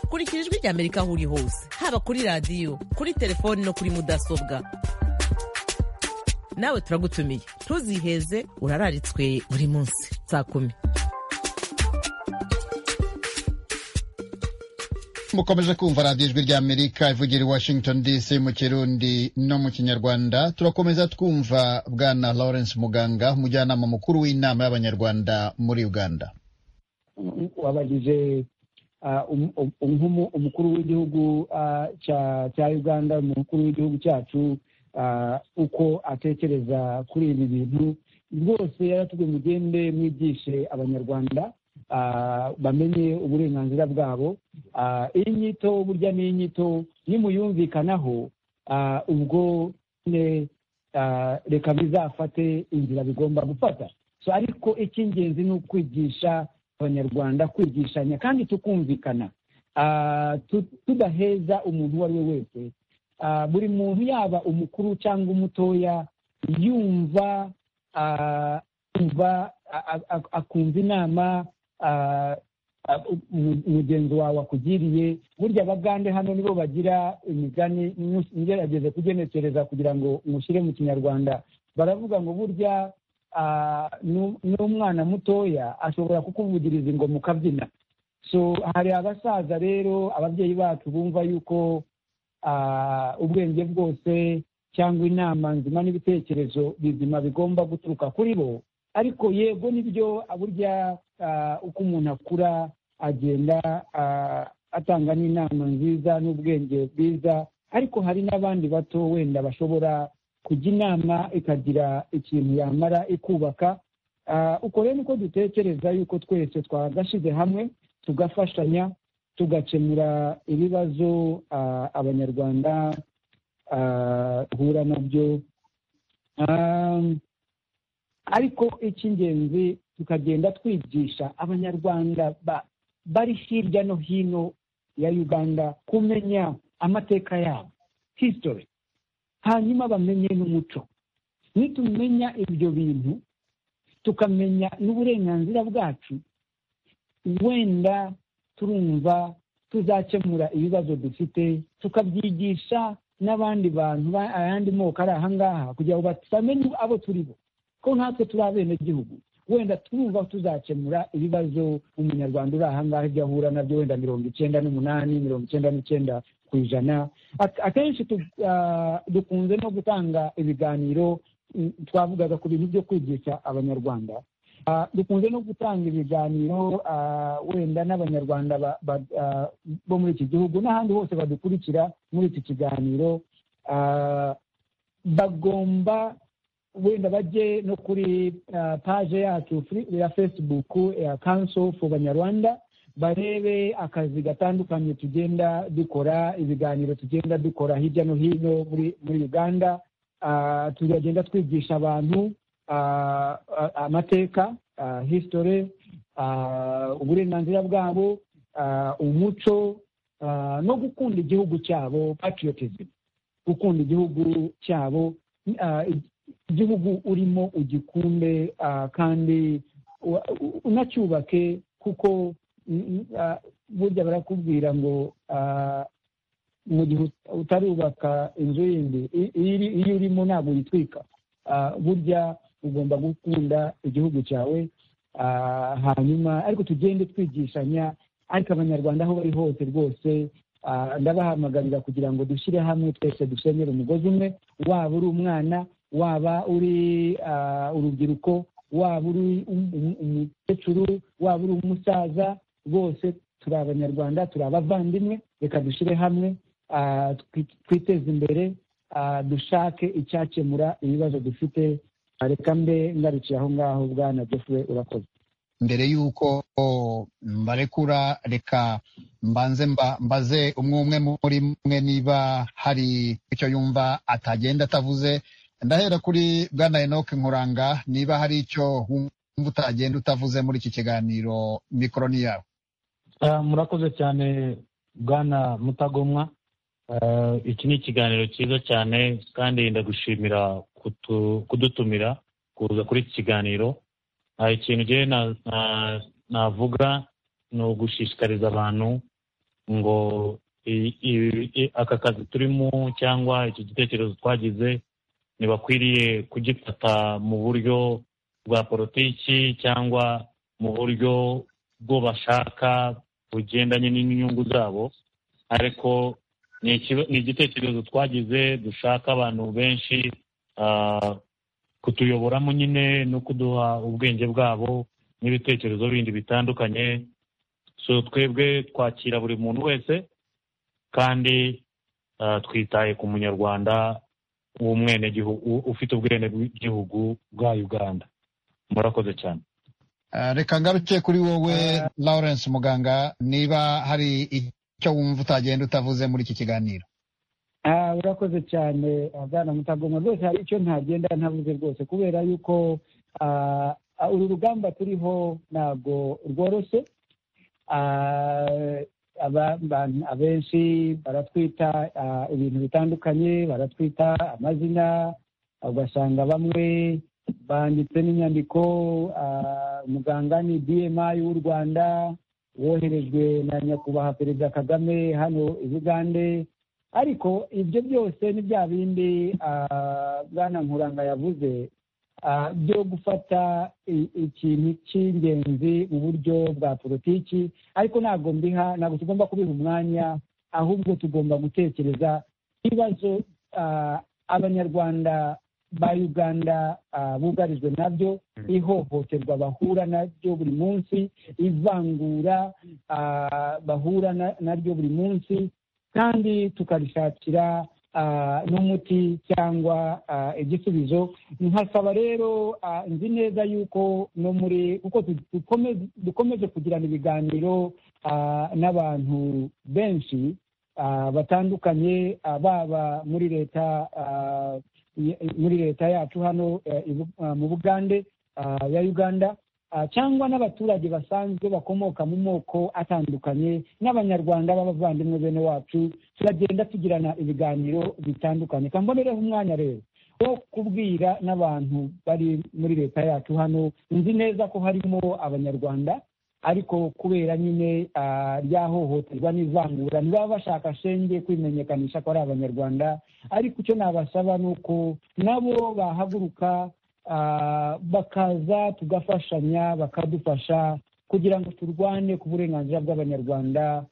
kurikira ijwi ry'amerika aho uri hose haba kuri radiyo kuri telefoni no kuri mudasobwa nawe turagutumiye ntuziheze urararitswe buri munsi saa kumi mukomeje kumva radiyo ijwi rya amerika ivugira i washington dc mu kirundi no mu kinyarwanda turakomeza twumva bwana lawrence muganga umujyanama mukuru w'inama y'abanyarwanda muri uganda wabajije ah, um- um- um- umukuru w'igihugu ah, cya- cya uganda umukuru w'igihugu cyacu ah, uko atekereza kuri ibi bintu rwose yaratubwiye mugende mwigishe abanyarwanda ah, bamenye uburenganzira bwabo Ah, iyi nyito burya ni inyito nimuyumvikanaho ah, ubwo ne ah, reka bizafate inzira bigomba gufata so ariko icy'ingenzi ni ukwigisha abanyarwanda kwigishanya kandi tukumvikana Ah, tu- tudaheza umuntu uwo ari we wese Ah, buri muntu yaba umukuru cyangwa umutoya yumva ah, yumva a- a- a- akumva inama ah, a- mu- mugenzi wawe akugiriye burya abagande hano nibo bagira imigani nyu- ngerageze kugenekereza kugira ngo mushyire mu kinyarwanda baravuga ngo burya ah, nu- n'umwana mutoya ashobora kukuvugiriza ingoma ukabyina so hari abasaza rero ababyeyi bacu bumva yuko ah, ubwenge bwose cyangwa inama nzima n'ibitekerezo bizima bigomba guturuka kuri bo ariko yego nibyo burya ah, uko umuntu akura agenda ah, atanga n'inama nziza n'ubwenge bwiza ariko hari n'abandi bato wenda bashobora kujya inama ikagira ikintu yamara ikubaka Ah, uko rero niko dutekereza yuko twese twagashyize hamwe tugafashanya tugakemura ibibazo ah, abanyarwanda ah, bahura nabyo Ah, ariko icy'ingenzi tukagenda twigisha abanyarwanda ba- bari hirya no hino ya uganda kumenya amateka yabo history hanyuma bamenye n'umuco nitumenya ibyo bintu tukamenya n'uburenganzira bwacu wenda turumva tuzakemura ibibazo dufite tukabyigisha n'abandi bantu ba- ayandi moko ari aha ngaha kugira ngo batamenye abo turi bo ko natwe turi abenegihugu wenda twumva tuzakemura ibibazo umunyarwanda uri aha ngaha ibyo ahura nabyo wenda mirongo icyenda n'umunani mirongo icyenda n'icyenda ku ijana Ak- akenshi tu- ah, dukunze no gutanga ibiganiro mm, twavugaga ku bintu byo kwigisha abanyarwanda Ah, dukunze no gutanga ibiganiro ah, wenda n'abanyarwanda ba- ba- ah, bo muri iki gihugu n'ahandi hose badukurikira muri iki kiganiro ah, bagomba wenda bajye no kuri ah, paje yacu fri- ya facebook ya council for banyarwanda barebe akazi gatandukanye tugenda dukora ibiganiro tugenda dukora hirya no hino muri muri uganda Ah, turagenda twigisha abantu ah, ah, amateka ah, history ah, uburenganzira bwabo ah, umuco ah, no gukunda igihugu cyabo patriotism gukunda igihugu cyabo ah, igihugu urimo ugikunde ah, kandi wa- u- unacyubake kuko mm, mm, ah, burya barakubwira ngo ah, mu gihe ut- utarubaka inzu yindi i- iri- iyo urimo ntabwo uyitwika Ah, burya ugomba gukunda igihugu cyawe Ah, hanyuma ariko tugende twigishanya ariko abanyarwanda aho bari hose rwose ah, ndabahamagarira kugira ngo dushyire hamwe twese dusenyere umugozi umwe waba uri umwana waba uri ah, urubyiruko waba uri um- um- umukecuru waba uri umusaza bose turi abanyarwanda turi abavandimwe reka dushyire hamwe ah, twi- twiteze imbere ah, dushake icyakemura ibibazo dufite Ah, reka mbe ngarukiye aho ngaho bwana jeffrey urakoze mbere y'uko o, mbarekura reka mbanze mba- mbaze umwe umwe muri mwe niba hari icyo yumva atagenda atavuze ndahera kuri bwana enoke nkuranga niba hari icyo wumva utagenda utavuze muri iki kiganiro mikoro ni yawe Ah, murakoze cyane bwana mutagomwa Ah, iki ni ikiganiro cyiza cyane kandi ndagushimira kutu- kudutumira kuza kuri iki kiganiro Ah, ikintu njyewe na- na- navuga ni ugushishikariza abantu ngo i- i- i- aka kazi turimo cyangwa iki gitekerezo twagize ntibakwiriye kugifata mu buryo bwa politiki cyangwa mu buryo bwo bashaka bugendanye n'inyungu zabo ariko ni ikiba- ni igitekerezo twagize dushaka abantu benshi ah, kutuyoboramo nyine no kuduha ubwenge bwabo n'ibitekerezo bindi bitandukanye so twebwe twakira buri muntu wese kandi ah, twitaye ku munyarwanda w'umwenegihugu ufite ubwenegihugu bwa uganda murakoze cyane Ah, reka ngaruke kuri wowe lawrence muganga niba hari icyo wumva utagenda utavuze muri iki kiganiro Ah, urakoze cyane ah, bwana mutagomwa rwose hari icyo ntagenda ntavuze rwose kubera yuko ah, ah, uru rugamba turiho ntabwo rworoshye Ah, aba- abantu- abenshi baratwita ah, ibintu bitandukanye baratwita amazina ugasanga bamwe banditse n'inyandiko ah, muganga ni bmi w'u rwanda woherejwe na nyakubahwa perezida kagame hano i bugande ariko ibyo byose ni bya bindi ah, bwana nkuranga yavuze ah, byo gufata i- ikintu cy'ingenzi mu buryo bwa politiki ariko ntabwo mbiha ntabwo tugomba kubiha umwanya ahubwo tugomba gutekereza ibibazo ah, abanyarwanda ba uganda ah, bugarijwe nabyo ihohoterwa bahura naryo buri munsi ivangura ah, bahura na- naryo buri munsi kandi tukarishakira ah, n'umuti cyangwa ah, igisubizo nkasaba rero ah, nzi neza yuko no muri kuko du- dukomeze- dukomeje kugirana ibiganiro ah, n'abantu benshi ah, batandukanye ah, baba muri leta ah, i- muri leta yacu hano eh, i Bu- ah, mu bugande ah, ya uganda ah, cyangwa n'abaturage basanzwe bakomoka mu moko atandukanye n'abanyarwanda b'abavandimwe bene wacu turagenda tugirana ibiganiro bitandukanye kambonereho umwanya rero wo kubwira n'abantu bari muri leta yacu hano nzi neza ko harimo abanyarwanda ariko kubera nyine ah, rya hohoterwa n'ivangura ntibaba bashaka shenge kwimenyekanisha ko ari abanyarwanda ariko icyo nabasaba ni uko nabo bahaguruka ah, bakaza tugafashanya bakadufasha kugira ngo turwane ku burenganzira bw'abanyarwanda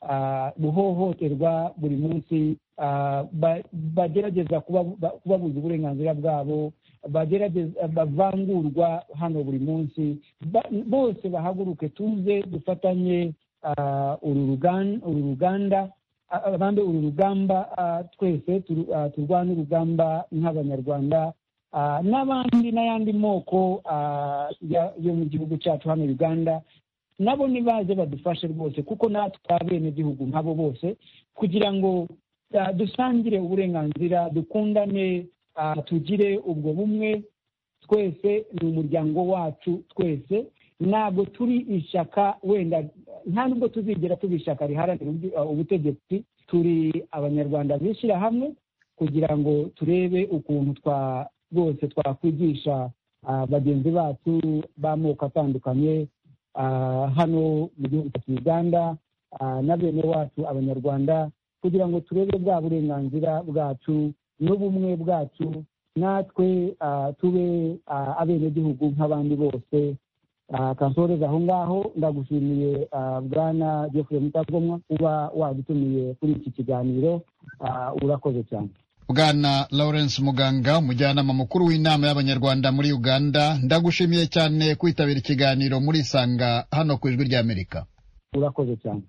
ah, guhohoterwa buri munsi ah, ba- bagerageza kuba- ba- kubabuza uburenganzira bwabo bagerageza bavangurwa hano buri munsi Ba- bose bahaguruke tuze dufatanye ah, uru rugan- uru ruganda a- abambe uru rugamba ah, twese turu- ah, turwane urugamba nk'abanyarwanda Ah, n'abandi n'ayandi moko ah, ya- yo mu gihugu cyacu hano uganda nabo nibaze badufashe rwose kuko natwe abenegihugu nkabo bose kugira ngo ah, dusangire uburenganzira dukundane ah, tugire ubwo bumwe twese ni umuryango wacu twese ntabwo turi ishyaka wenda nta nubwo tuzigera tuba ishyaka riharanira ubwi- ah, ubutegetsi turi abanyarwanda bishyira hamwe kugira ngo turebe ukuntu twa rwose twakwigisha ah, bagenzi bacu b'amoko atandukanye ah, hano mu gihugu cyacu uganda ah, na bene wacu abanyarwanda kugira ngo turebe bwa burenganzira bwacu n'ubumwe bwacu natwe ah, tube ah, abenegihugu nk'abandi bose Ah, kansoreza aho ngaho ndagushimiye ah, bwana jeffrey mutagomwa kuba wadutumiye kuri iki kiganiro Ah, urakoze cyane bwana lawrence muganga umujyanama mukuru w'inama y'abanyarwanda muri uganda ndagushimiye cyane kwitabira ikiganiro muri sanga hano ku ijwi ry'amerika urakoze cyane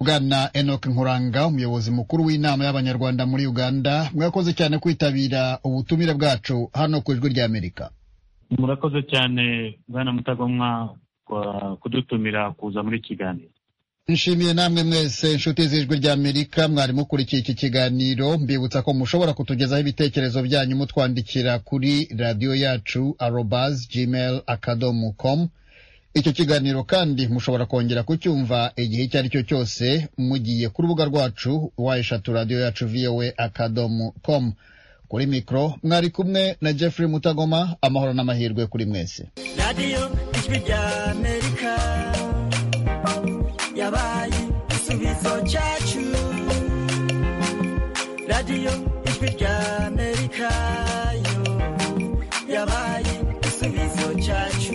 bwana enoch nkuranga umuyobozi mukuru w'inama y'abanyarwanda muri uganda mwakoze cyane kwitabira ubutumire bwacu hano ku ijwi ry'amerika murakoze cyane bwana mutagomwa kwa- kudutumira kuza muri iki kiganiro nshimiye namwe mwese inshuti z'ijwi ry'amerika mwari mukurikiye iki kiganiro mbibutsa ko mushobora kutugezaho ibitekerezo byanyu mutwandikira kuri radiyo yacu arobas gmail akadomo com icyo kiganiro kandi mushobora kongera kucyumva igihe icyo ari cyo cyose mugiye ku rubuga rwacu wa eshatu radiyo yacu voa akadomo com kuri mikoro mwari kumwe na jeffrey mutagoma amahoro n'amahirwe kuri mwese radiyo ijwi ry'amerika yabaye igisubizo cyacu radiyo ijwi ry'amerika yo yabaye igisubizo cyacu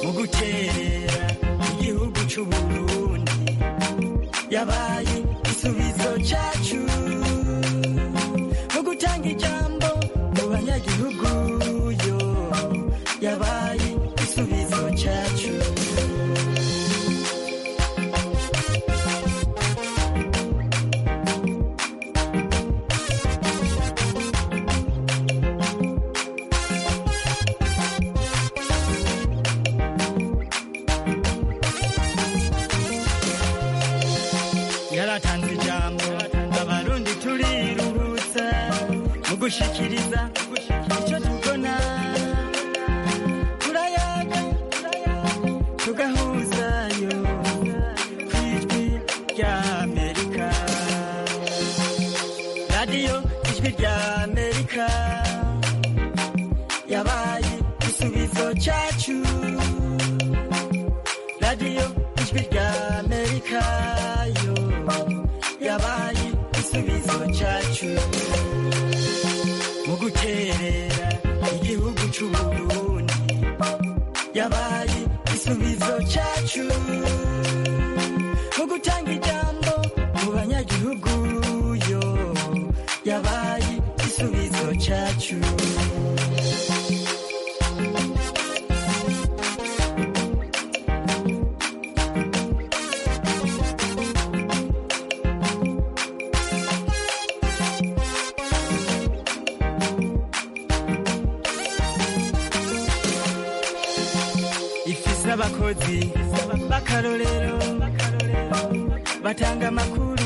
mu gukerera igihugu cy'u Burundi yabaye igisubizo cyacu mu gutanga ijambo mu banyagihugu yo yabaye igisubizo cyacu yaratanze ijambo abarundi turirurutsa mu gushikiriza icyo tubona turayaga tugahuzayo ku ijwi ry'amerika radiyo ijwi ry'amerika yabaye igisubizo cyacu radiyo ijwi ry'amerika yo yabaye igisubizo cyacu mu gukerera igihugu cy'u Burundi yabaye igisubizo cyacu mu gutanga ijambo mu banyagihugu yo yabaye igisubizo cyacu ifise abakozi b'akarorero batanga amakuru